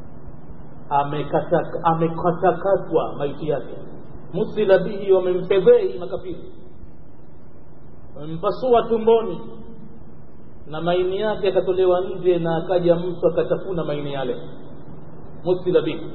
amekatakatwa maiti yake muthila bihi wamemfedhei makafiri wamempasua tumboni na maini yake yakatolewa nje na akaja mtu akatafuna maini yale muthila bihi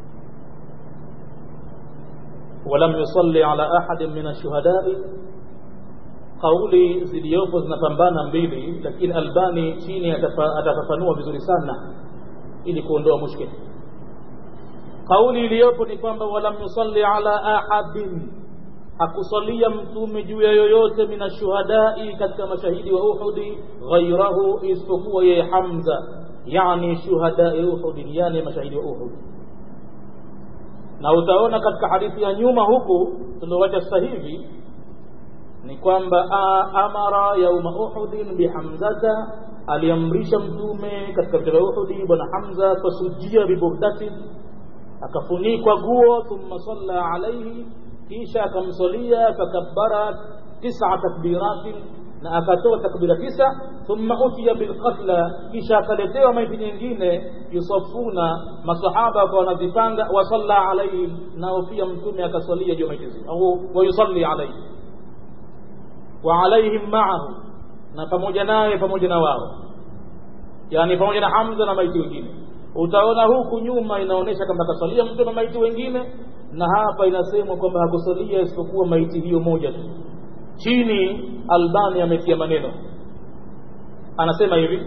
ولم يصلي على أحد من الشهداء kauli ziliyopo zinapambana mbili lakini albani chini atafafanua vizuri sana ili kuondoa mushkil kauli iliyopo ni kwamba walam yusalli ala ahadin hakusalia mtume juu ya yoyote min ashuhadai katika mashahidi wa uhudi ghairahu isipokuwa yeye hamza yani shuhadai uhudin yani mashahidi wa uhudi na utaona katika hadithi ya nyuma huku tuliowacha sasa hivi ni kwamba amara yauma uhudin bihamzata aliamrisha mtume katika vita vya uhudi bwana hamza fasujia biburdatin akafunikwa guo thumma salla alaihi kisha akamsalia fakabbara tisa takbiratin na akatoa takbira tisa thumma utiya bilqatla kisha akaletewa maiti nyingine yusafuna masahaba wakawa wanazipanga wasalla alaihim nao pia mtume akasalia juu maiti zile au wayusalli alaihim wa alaihim maahu na pamoja naye pamoja na wao yani pamoja na hamza na maiti wengine utaona huku nyuma inaonyesha kwamba akasalia mtu na maiti wengine na hapa inasemwa kwamba hakusalia isipokuwa maiti hiyo moja tu chini albani ametia maneno anasema hivi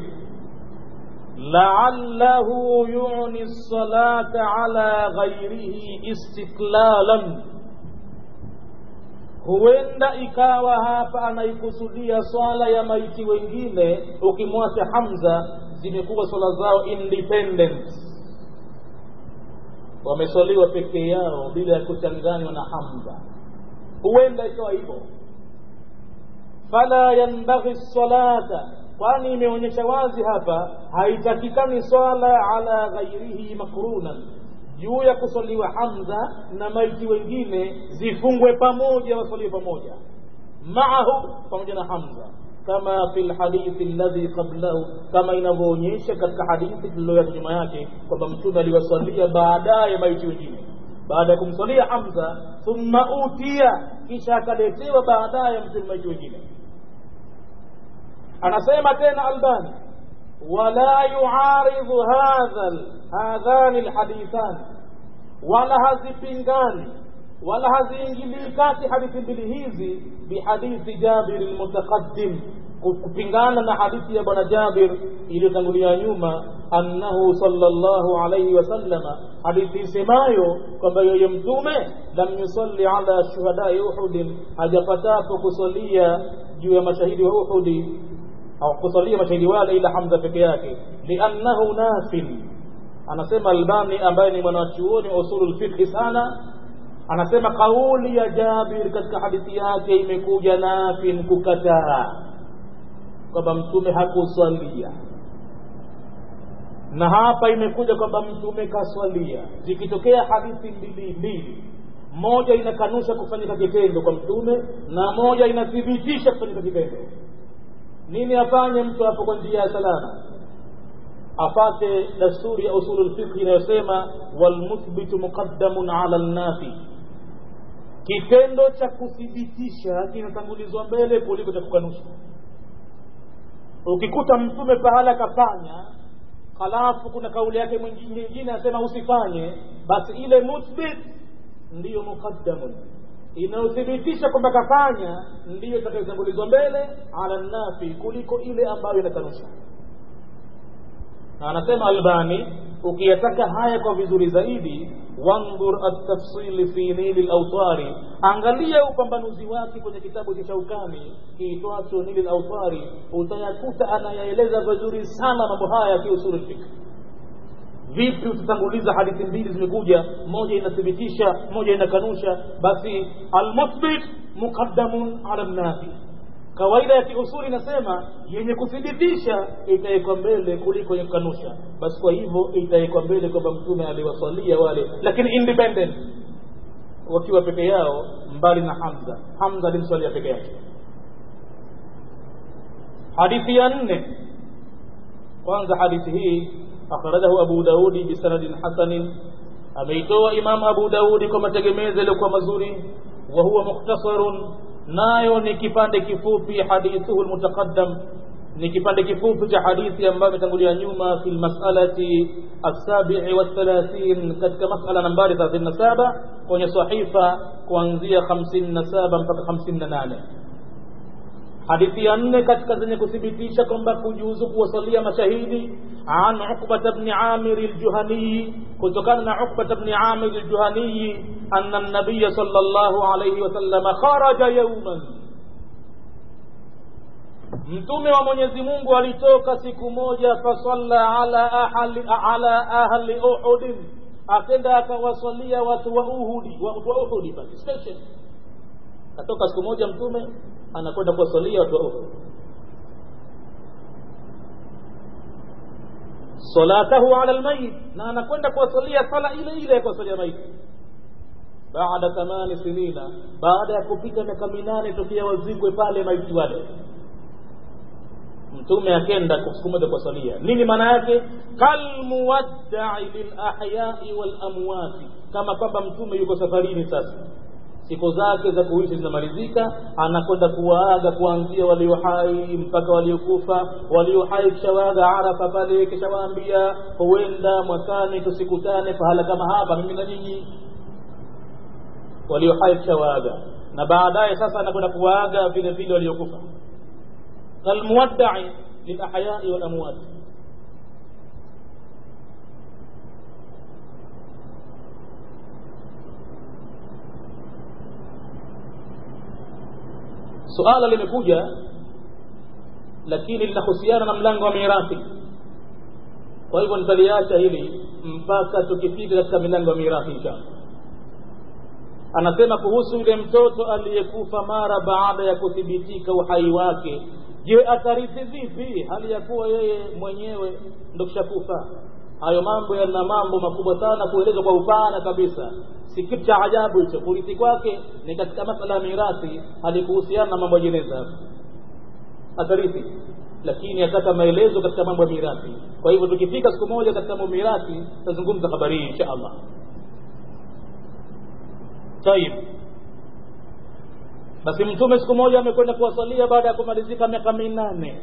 la'allahu yu'ni salata ala ghairihi istiklalan huenda ikawa hapa anaikusudia swala ya maiti wengine ukimwacha hamza zimekuwa swala zao independent wameswaliwa peke yao bila ya kuchanganywa na hamza huenda ikawa hivyo fala yanbaghi salata kwani imeonyesha wazi hapa haitakikani swala ala ghairihi makrunan juu ya kuswaliwa hamza na maiti wengine zifungwe pamoja waswaliwe pamoja maahu pamoja na hamza kama fi lhadithi alladhi qablahu kama inavyoonyesha katika hadithi tuliyoyata nyuma yake kwamba mtume aliwasalia baadaye maiti wengine baada ya kumsalia hamza thumma utia kisha akaletewa baadaye mtume maiti wengine anasema tena albani wala yuaridhu hadha hadhani lhadithani wala hazipingani wala haziingilii kati hadithi mbili hizi bihadithi jabir lmutaqaddim kupingana na hadithi ya bwana jabir iliyotangulia nyuma annahu sallallahu alayhi wasallama hadithi isemayo kwamba yeye mtume lam yusalli ala shuhadai uhudin hajapatapo kusalia juu ya mashahidi wa uhudi au kusalia mashahidi wale ila hamza peke yake liannahu nafin anasema albani ambaye ni mwanachuoni wa usulul fiqhi sana anasema kauli ya jabir katika hadithi yake imekuja nafin kukataa kwamba mtume hakuswalia na hapa imekuja kwamba mtume kaswalia zikitokea hadithi mbili mbili moja inakanusha kufanyika kitendo kwa mtume na moja inathibitisha kufanyika kitendo nini afanye mtu hapo kwa njia ya salama afate dasturi ya usulu lfiqhi inayosema walmuthbitu muqaddamun ala lnafi kitendo cha kuthibitisha kinatangulizwa mbele kuliko cha kukanusha ukikuta mtume pahala akafanya halafu kuna kauli yake nyingine anasema usifanye basi ile muthbit ndiyo muqaddamun inayothibitisha kwamba kafanya ndiyo itakayotangulizwa mbele ala nafi kuliko ile ambayo inakanusha na anasema albani ukiyataka haya kwa vizuri zaidi wandhur atafsili fi nili lautari angalia upambanuzi wake kwenye kitabu cha shaukani kiitwacho nili lautari utayakuta anayaeleza vizuri sana mambo haya ya kiusulu fikri vipi utatanguliza hadithi mbili zimekuja moja inathibitisha moja inakanusha basi almuthbit muqaddamun ala nafi kawaida ya kiusuli inasema yenye kuthibitisha itawekwa mbele kuliko yenye kukanusha basi kwa hivyo itawekwa mbele kwamba mtume aliwasalia wale lakini independent wakiwa peke yao mbali na hamza hamza alimswalia peke yake hadithi ya nne kwanza hadithi hii akhrajahu abu daudi bisanadin hasanin ameitoa imamu abu daudi kwa mategemezi yaliyokuwa mazuri wa huwa mukhtasarun nayo ni kipande kifupi hadithuhu lmutaqaddam ni kipande kifupi cha hadithi ambayo imetangulia nyuma fi lmasalati assabii wathalathin katika masala nambari 37 kwenye sahifa kuanzia 57 mpaka 58 hadithi ya nne katika zenye kuthibitisha kwamba kujuzu kuwasalia mashahidi an uqbata bni amiri ljuhaniyi kutokana na uqbata bni amiri ljuhaniyi anna nabiya sal llahu alaihi wasalama kharaja yauman mtume wa mwenyezi mungu alitoka siku moja fasalla ala ahli, ala ahli uhudin akenda akawasalia watu wa uhudi watu wa uhudi pale station katoka siku moja mtume anakwenda kuwasalia watu wa uhud salatahu ala lmayit na anakwenda kuwasalia sala ile ile ya kuwasalia maiti baada thamani sinina baada ya kupita miaka minane tokea wazikwe pale maiti wale mtume akenda siku moja kuwasalia nini maana yake kalmuwaddai lilahyai walamwati kama kwamba mtume yuko safarini sasa siku zake za kuishi zinamalizika anakwenda kuwaaga kuanzia walio hai mpaka waliokufa walio hai kishawaaga arafa pale kishawaambia huenda mwakani tusikutane pahala kama hapa mimi na nyinyi walio hai kishawaaga na baadaye sasa anakwenda kuwaaga vile vile waliokufa kalmuwaddai lilahyai walamwati suala limekuja lakini linahusiana na mlango wa mirathi kwa hivyo nitaliacha hili mpaka tukifika katika milango ya mirathi inshallah anasema kuhusu yule mtoto aliyekufa mara baada ya kuthibitika uhai wake je atarithi vipi hali ya kuwa yeye mwenyewe ndo kishakufa hayo mambo yana mambo makubwa sana kuelezwa kwa upana kabisa si kitu cha ajabu hicho kurithi kwake ni katika masala ya mirathi halikuhusiana na mambo ya jeneza atarithi lakini ataka maelezo katika mambo ya mirathi kwa hivyo tukifika siku moja katika mambo ya mirathi tutazungumza habari hii insha allah tayib basi mtume siku moja amekwenda kuwasalia baada ya kumalizika miaka minane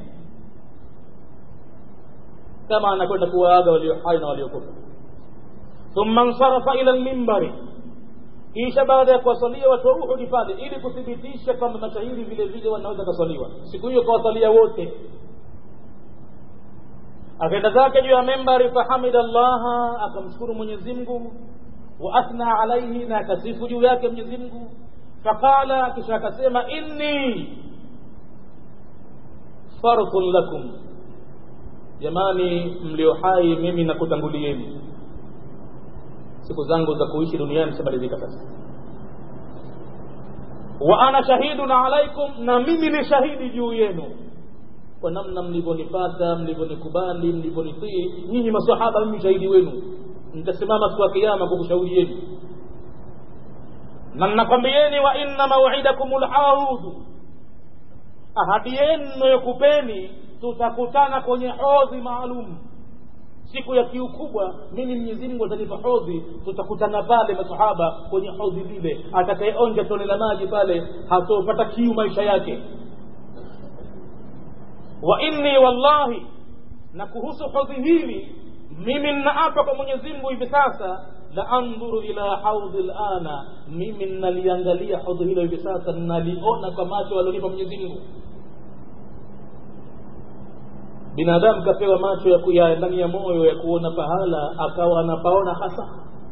kama anakwenda kuwaaga walio hai na waliokufa thumma nsarafa ila lmimbari kisha baada ya kuwasalia watu wa uhudi pale ili kuthibitisha kwamba mashahidi vile vile wanaweza kaswaliwa siku hiyo kawasalia wote akaenda zake juu ya membari fahamida llaha akamshukuru mwenyezi mungu wa athna alaihi na akasifu juu yake mwenyezi mungu faqala kisha akasema inni fardhun lakum jamani mlio hai mimi nakutangulieni siku zangu za kuishi duniani zishamalizika sasa wa ana shahidun alaikum na mimi ni shahidi juu yenu kwa namna mlivyonipata mlivyonikubali mlivyonitii nyinyi masahaba mimi shahidi wenu nitasimama siku ya kiyama kukushaurieni na nnakwambieni wa inna mauidakum lhaudu ahadi yenu yakupeni tutakutana kwenye hodhi maalum siku ya kiu kubwa mimi mwenyezi mungu atanipa hodhi tutakutana pale masahaba kwenye hodhi lile atakayeonja tone la maji pale hatopata kiu maisha yake wa inni wallahi na kuhusu hodhi hili mimi nnaapa kwa mwenyezi mungu hivi sasa la andhuru ila haudhi lana mimi nnaliangalia hodhi hilo hivi sasa nnaliona kwa macho alionipa mwenyezi mungu binadamu kapewa macho ya, ya ndani ya moyo ya kuona pahala akawa anapaona hasa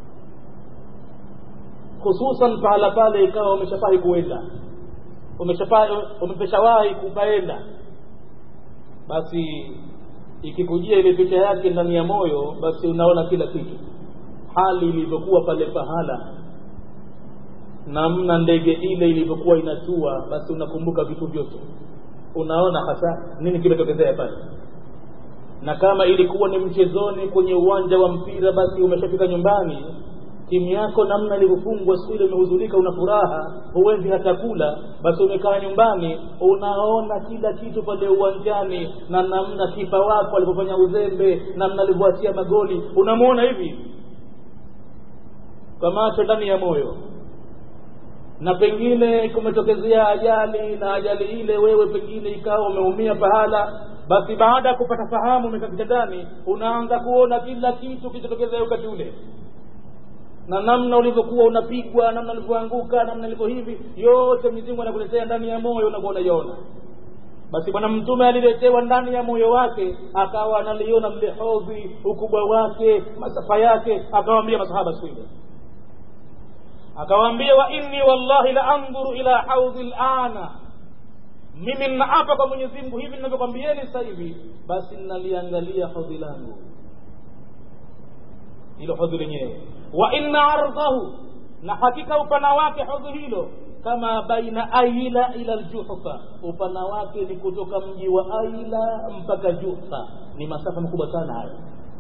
hususan pahala pale ikawa umeshafahi kuenda umepeshawahi kupaenda basi ikikujia ile picha yake ndani ya moyo basi unaona kila kitu hali ilivyokuwa pale pahala namna ndege ile ilivyokuwa inatua basi unakumbuka vitu vyote unaona hasa nini kimetokezea pale na kama ilikuwa ni mchezoni kwenye uwanja wa mpira basi umeshafika nyumbani timu yako namna ilivyofungwa siku ile umehuzulika una furaha huwezi hata kula basi umekaa nyumbani unaona kila kitu pale uwanjani na namna kipa wako alivyofanya uzembe namna alivyoachia magoli unamwona hivi kwa macho ndani ya moyo na pengine kumetokezea ajali na ajali ile wewe pengine ikawa umeumia pahala basi baada ya kupata fahamu umekaa kitandani unaanza kuona kila kitu kilichotokezea wakati ule na namna ulivyokuwa unapigwa namna ulivyoanguka namna ilivyo hivi yote mizimu anakuletea ndani ya moyo unakuwa unaiona basi bwana mtume aliletewa ndani ya moyo wake akawa analiona lile hodhi ukubwa wake masafa yake akawaambia masahaba siku ile akawaambia wa inni wallahi la andhuru ila haudhi lana mimi ninaapa kwa mwenyezi mungu hivi ninavyokwambieni sasa hivi basi ninaliangalia hodhi langu hilo hodhi lenyewe wa inna ardhahu na hakika upana wake hodhi hilo kama baina aila ila ljuhfa upana wake ni kutoka mji wa aila mpaka juhfa ni masafa makubwa sana hayo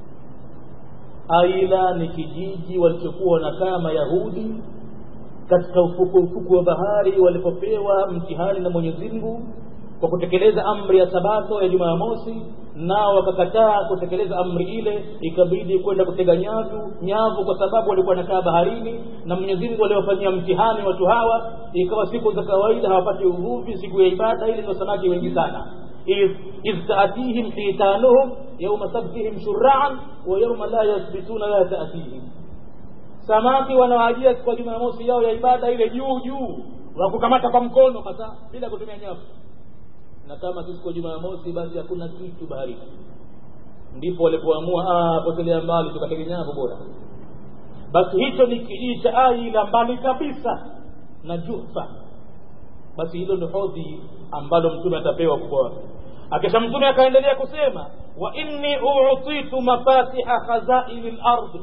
aila ni kijiji walichokuwa wanakaa mayahudi katika ufuku ufuku wa bahari walipopewa mtihani na mwenyezi mungu kwa kutekeleza amri ya sabato ya jumamosi nao wakakataa kutekeleza amri ile ikabidi kwenda kutega nyavu nyavu kwa sababu walikuwa nakaa baharini na mwenyezi mungu aliwafanyia mtihani watu hawa ikawa siku za kawaida hawapati uvuvi siku ya ibada ili ndio samaki wengi sana idh taatihim hitanuhum yauma sabtihim shuraan wa yauma la yathbituna la taatihim samaki wanaoajia siku ya jumamosi yao ya ibada ile juu juu wakukamata kwa mkono hasa bila kutumia nyavu na kama siku ya jumamosi basi hakuna kitu baharini ndipo walipoamua potelea mbali tukatege nyavu bora basi hicho ni kijiji cha aila mbali kabisa na jufa basi hilo ni hodhi ambalo mtume atapewa kubwa wake akisha mtume akaendelea kusema wa inni utitu mafatiha khazaini lardi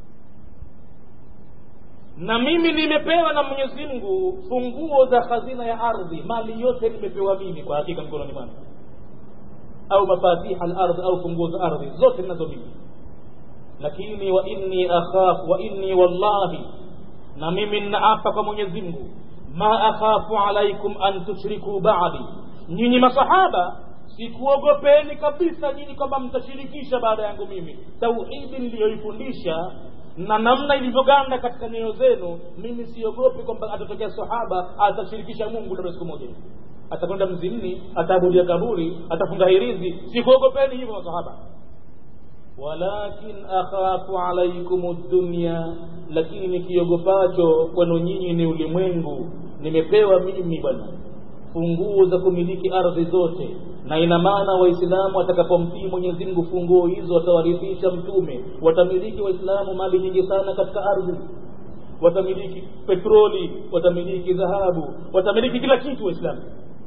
na mimi nimepewa na mwenyezi mungu funguo za khazina ya ardhi mali yote nimepewa mimi kwa hakika mkononi mwangu au mafatiha lardhi au funguo za ardhi zote ninazo mimi lakini wa inni akhafu wa inni wallahi na mimi ninaapa kwa mwenyezi mungu ma akhafu alaikum an tushriku badi nyinyi masahaba sikuogopeni kabisa nyinyi kwamba mtashirikisha baada yangu mimi tauhidi niliyoifundisha na namna ilivyoganda katika nyoyo zenu mimi siogopi kwamba atatokea sahaba atashirikisha mungu labda siku moja atakwenda mzimni ataabudia kaburi atafunga hirizi sikuogopeni hivyo masahaba walakin akhafu alaikum dunya lakini nikiogopacho kwenu nyinyi ni ulimwengu nimepewa mimi bwana funguo za kumiliki ardhi zote na ina maana waislamu watakapomtii mwenyezi mungu funguo hizo watawarithisha mtume watamiliki waislamu mali nyingi sana katika ardhi watamiliki petroli watamiliki dhahabu watamiliki kila kitu waislamu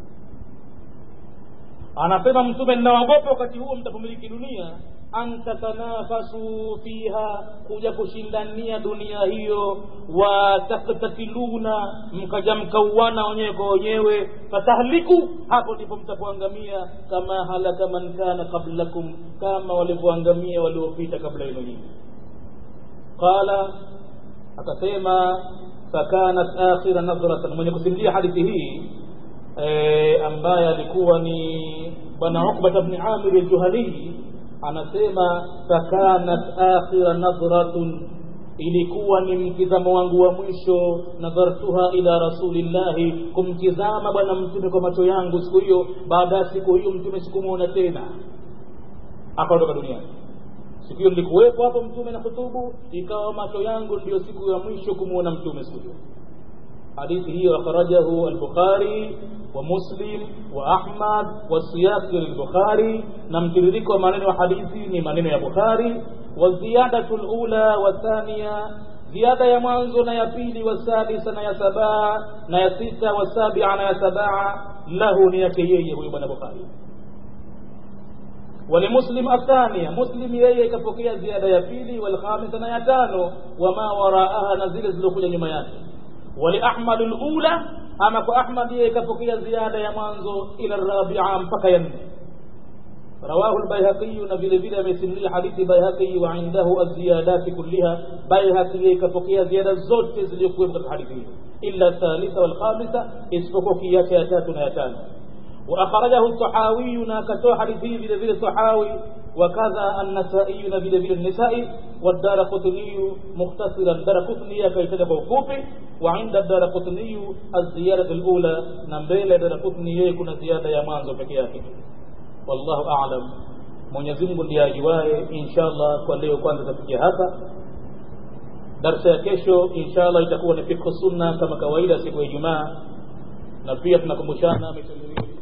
anasema mtume ninawagopa wakati huo mtapomiliki dunia an tatanafasu fiha kuja kushindania dunia hiyo wataktatiluna mkaja mkauana wenyewe kwa wenyewe fatahliku hapo ndipo mtapoangamia kama halaka man kana qablakum kama walivyoangamia waliopita kabla yenu nyingi qala akasema fakanat akhira nadhratan mwenye kusimulia hadithi hii e, ambaye alikuwa ni bwana ukbata bni amir aljuhanii anasema fakanat akhira nadhratun ilikuwa ni mtizamo wangu wa mwisho nadhartuha ila rasulillahi kumtizama bwana mtume kwa macho yangu siku hiyo baada ya siku hiyo mtume sikumwona tena akaondoka duniani siku hiyo nilikuwepo hapo mtume na kutubu ikawa macho yangu ndiyo siku ya mwisho kumwona mtume siku hiyo hadithi hiyo akhrajahu al-bukhari wa muslim wa ahmad wa siyaq al-bukhari na mtiririko wa maneno ya hadithi ni maneno ya bukhari wa ziyadatu al-ula wa thaniya ziada ya mwanzo na ya pili wa sadisa na ya sabaa na ya sita wa sabia na ya sabaa lahu ni yake yeye huyo bwana bukhari ولمسلم الثانية مسلم yeye ikapokea ziada ya pili walkhamisa na ya tano wama waraaha na zile zilizokuja nyuma yake waliahmad lula ama kwa ahmad yeye ikapokea ziada ya mwanzo ila rabia mpaka ya nne رواه البيهقي نبيل بلا مسمي حديث بيهقي وعنده الزيادات كلها بيهقي كفقيا زيادة زوت زليكوه من الحديث إلا الثالثة والخامسة اسفقوا كياك ياتاتنا ياتان وأخرجه الطحاوي ناكتو حديثي بلا بلا الطحاوي وكذا النسائي نبيل بلا النسائي والدار قطني مختصرا دار قطني كي تدبو كوفي وعند الدار قطني الزيادة الأولى نمبيل دار قطني يكون زيادة يمانزو فكياكي wallahu a'lam Mwenyezi Mungu ndiye ajuae inshallah kwa leo kwanza tafikia hapa darsa ya kesho inshallah itakuwa ni fiqh sunna kama kawaida siku ya Ijumaa na pia tunakumbushana michezo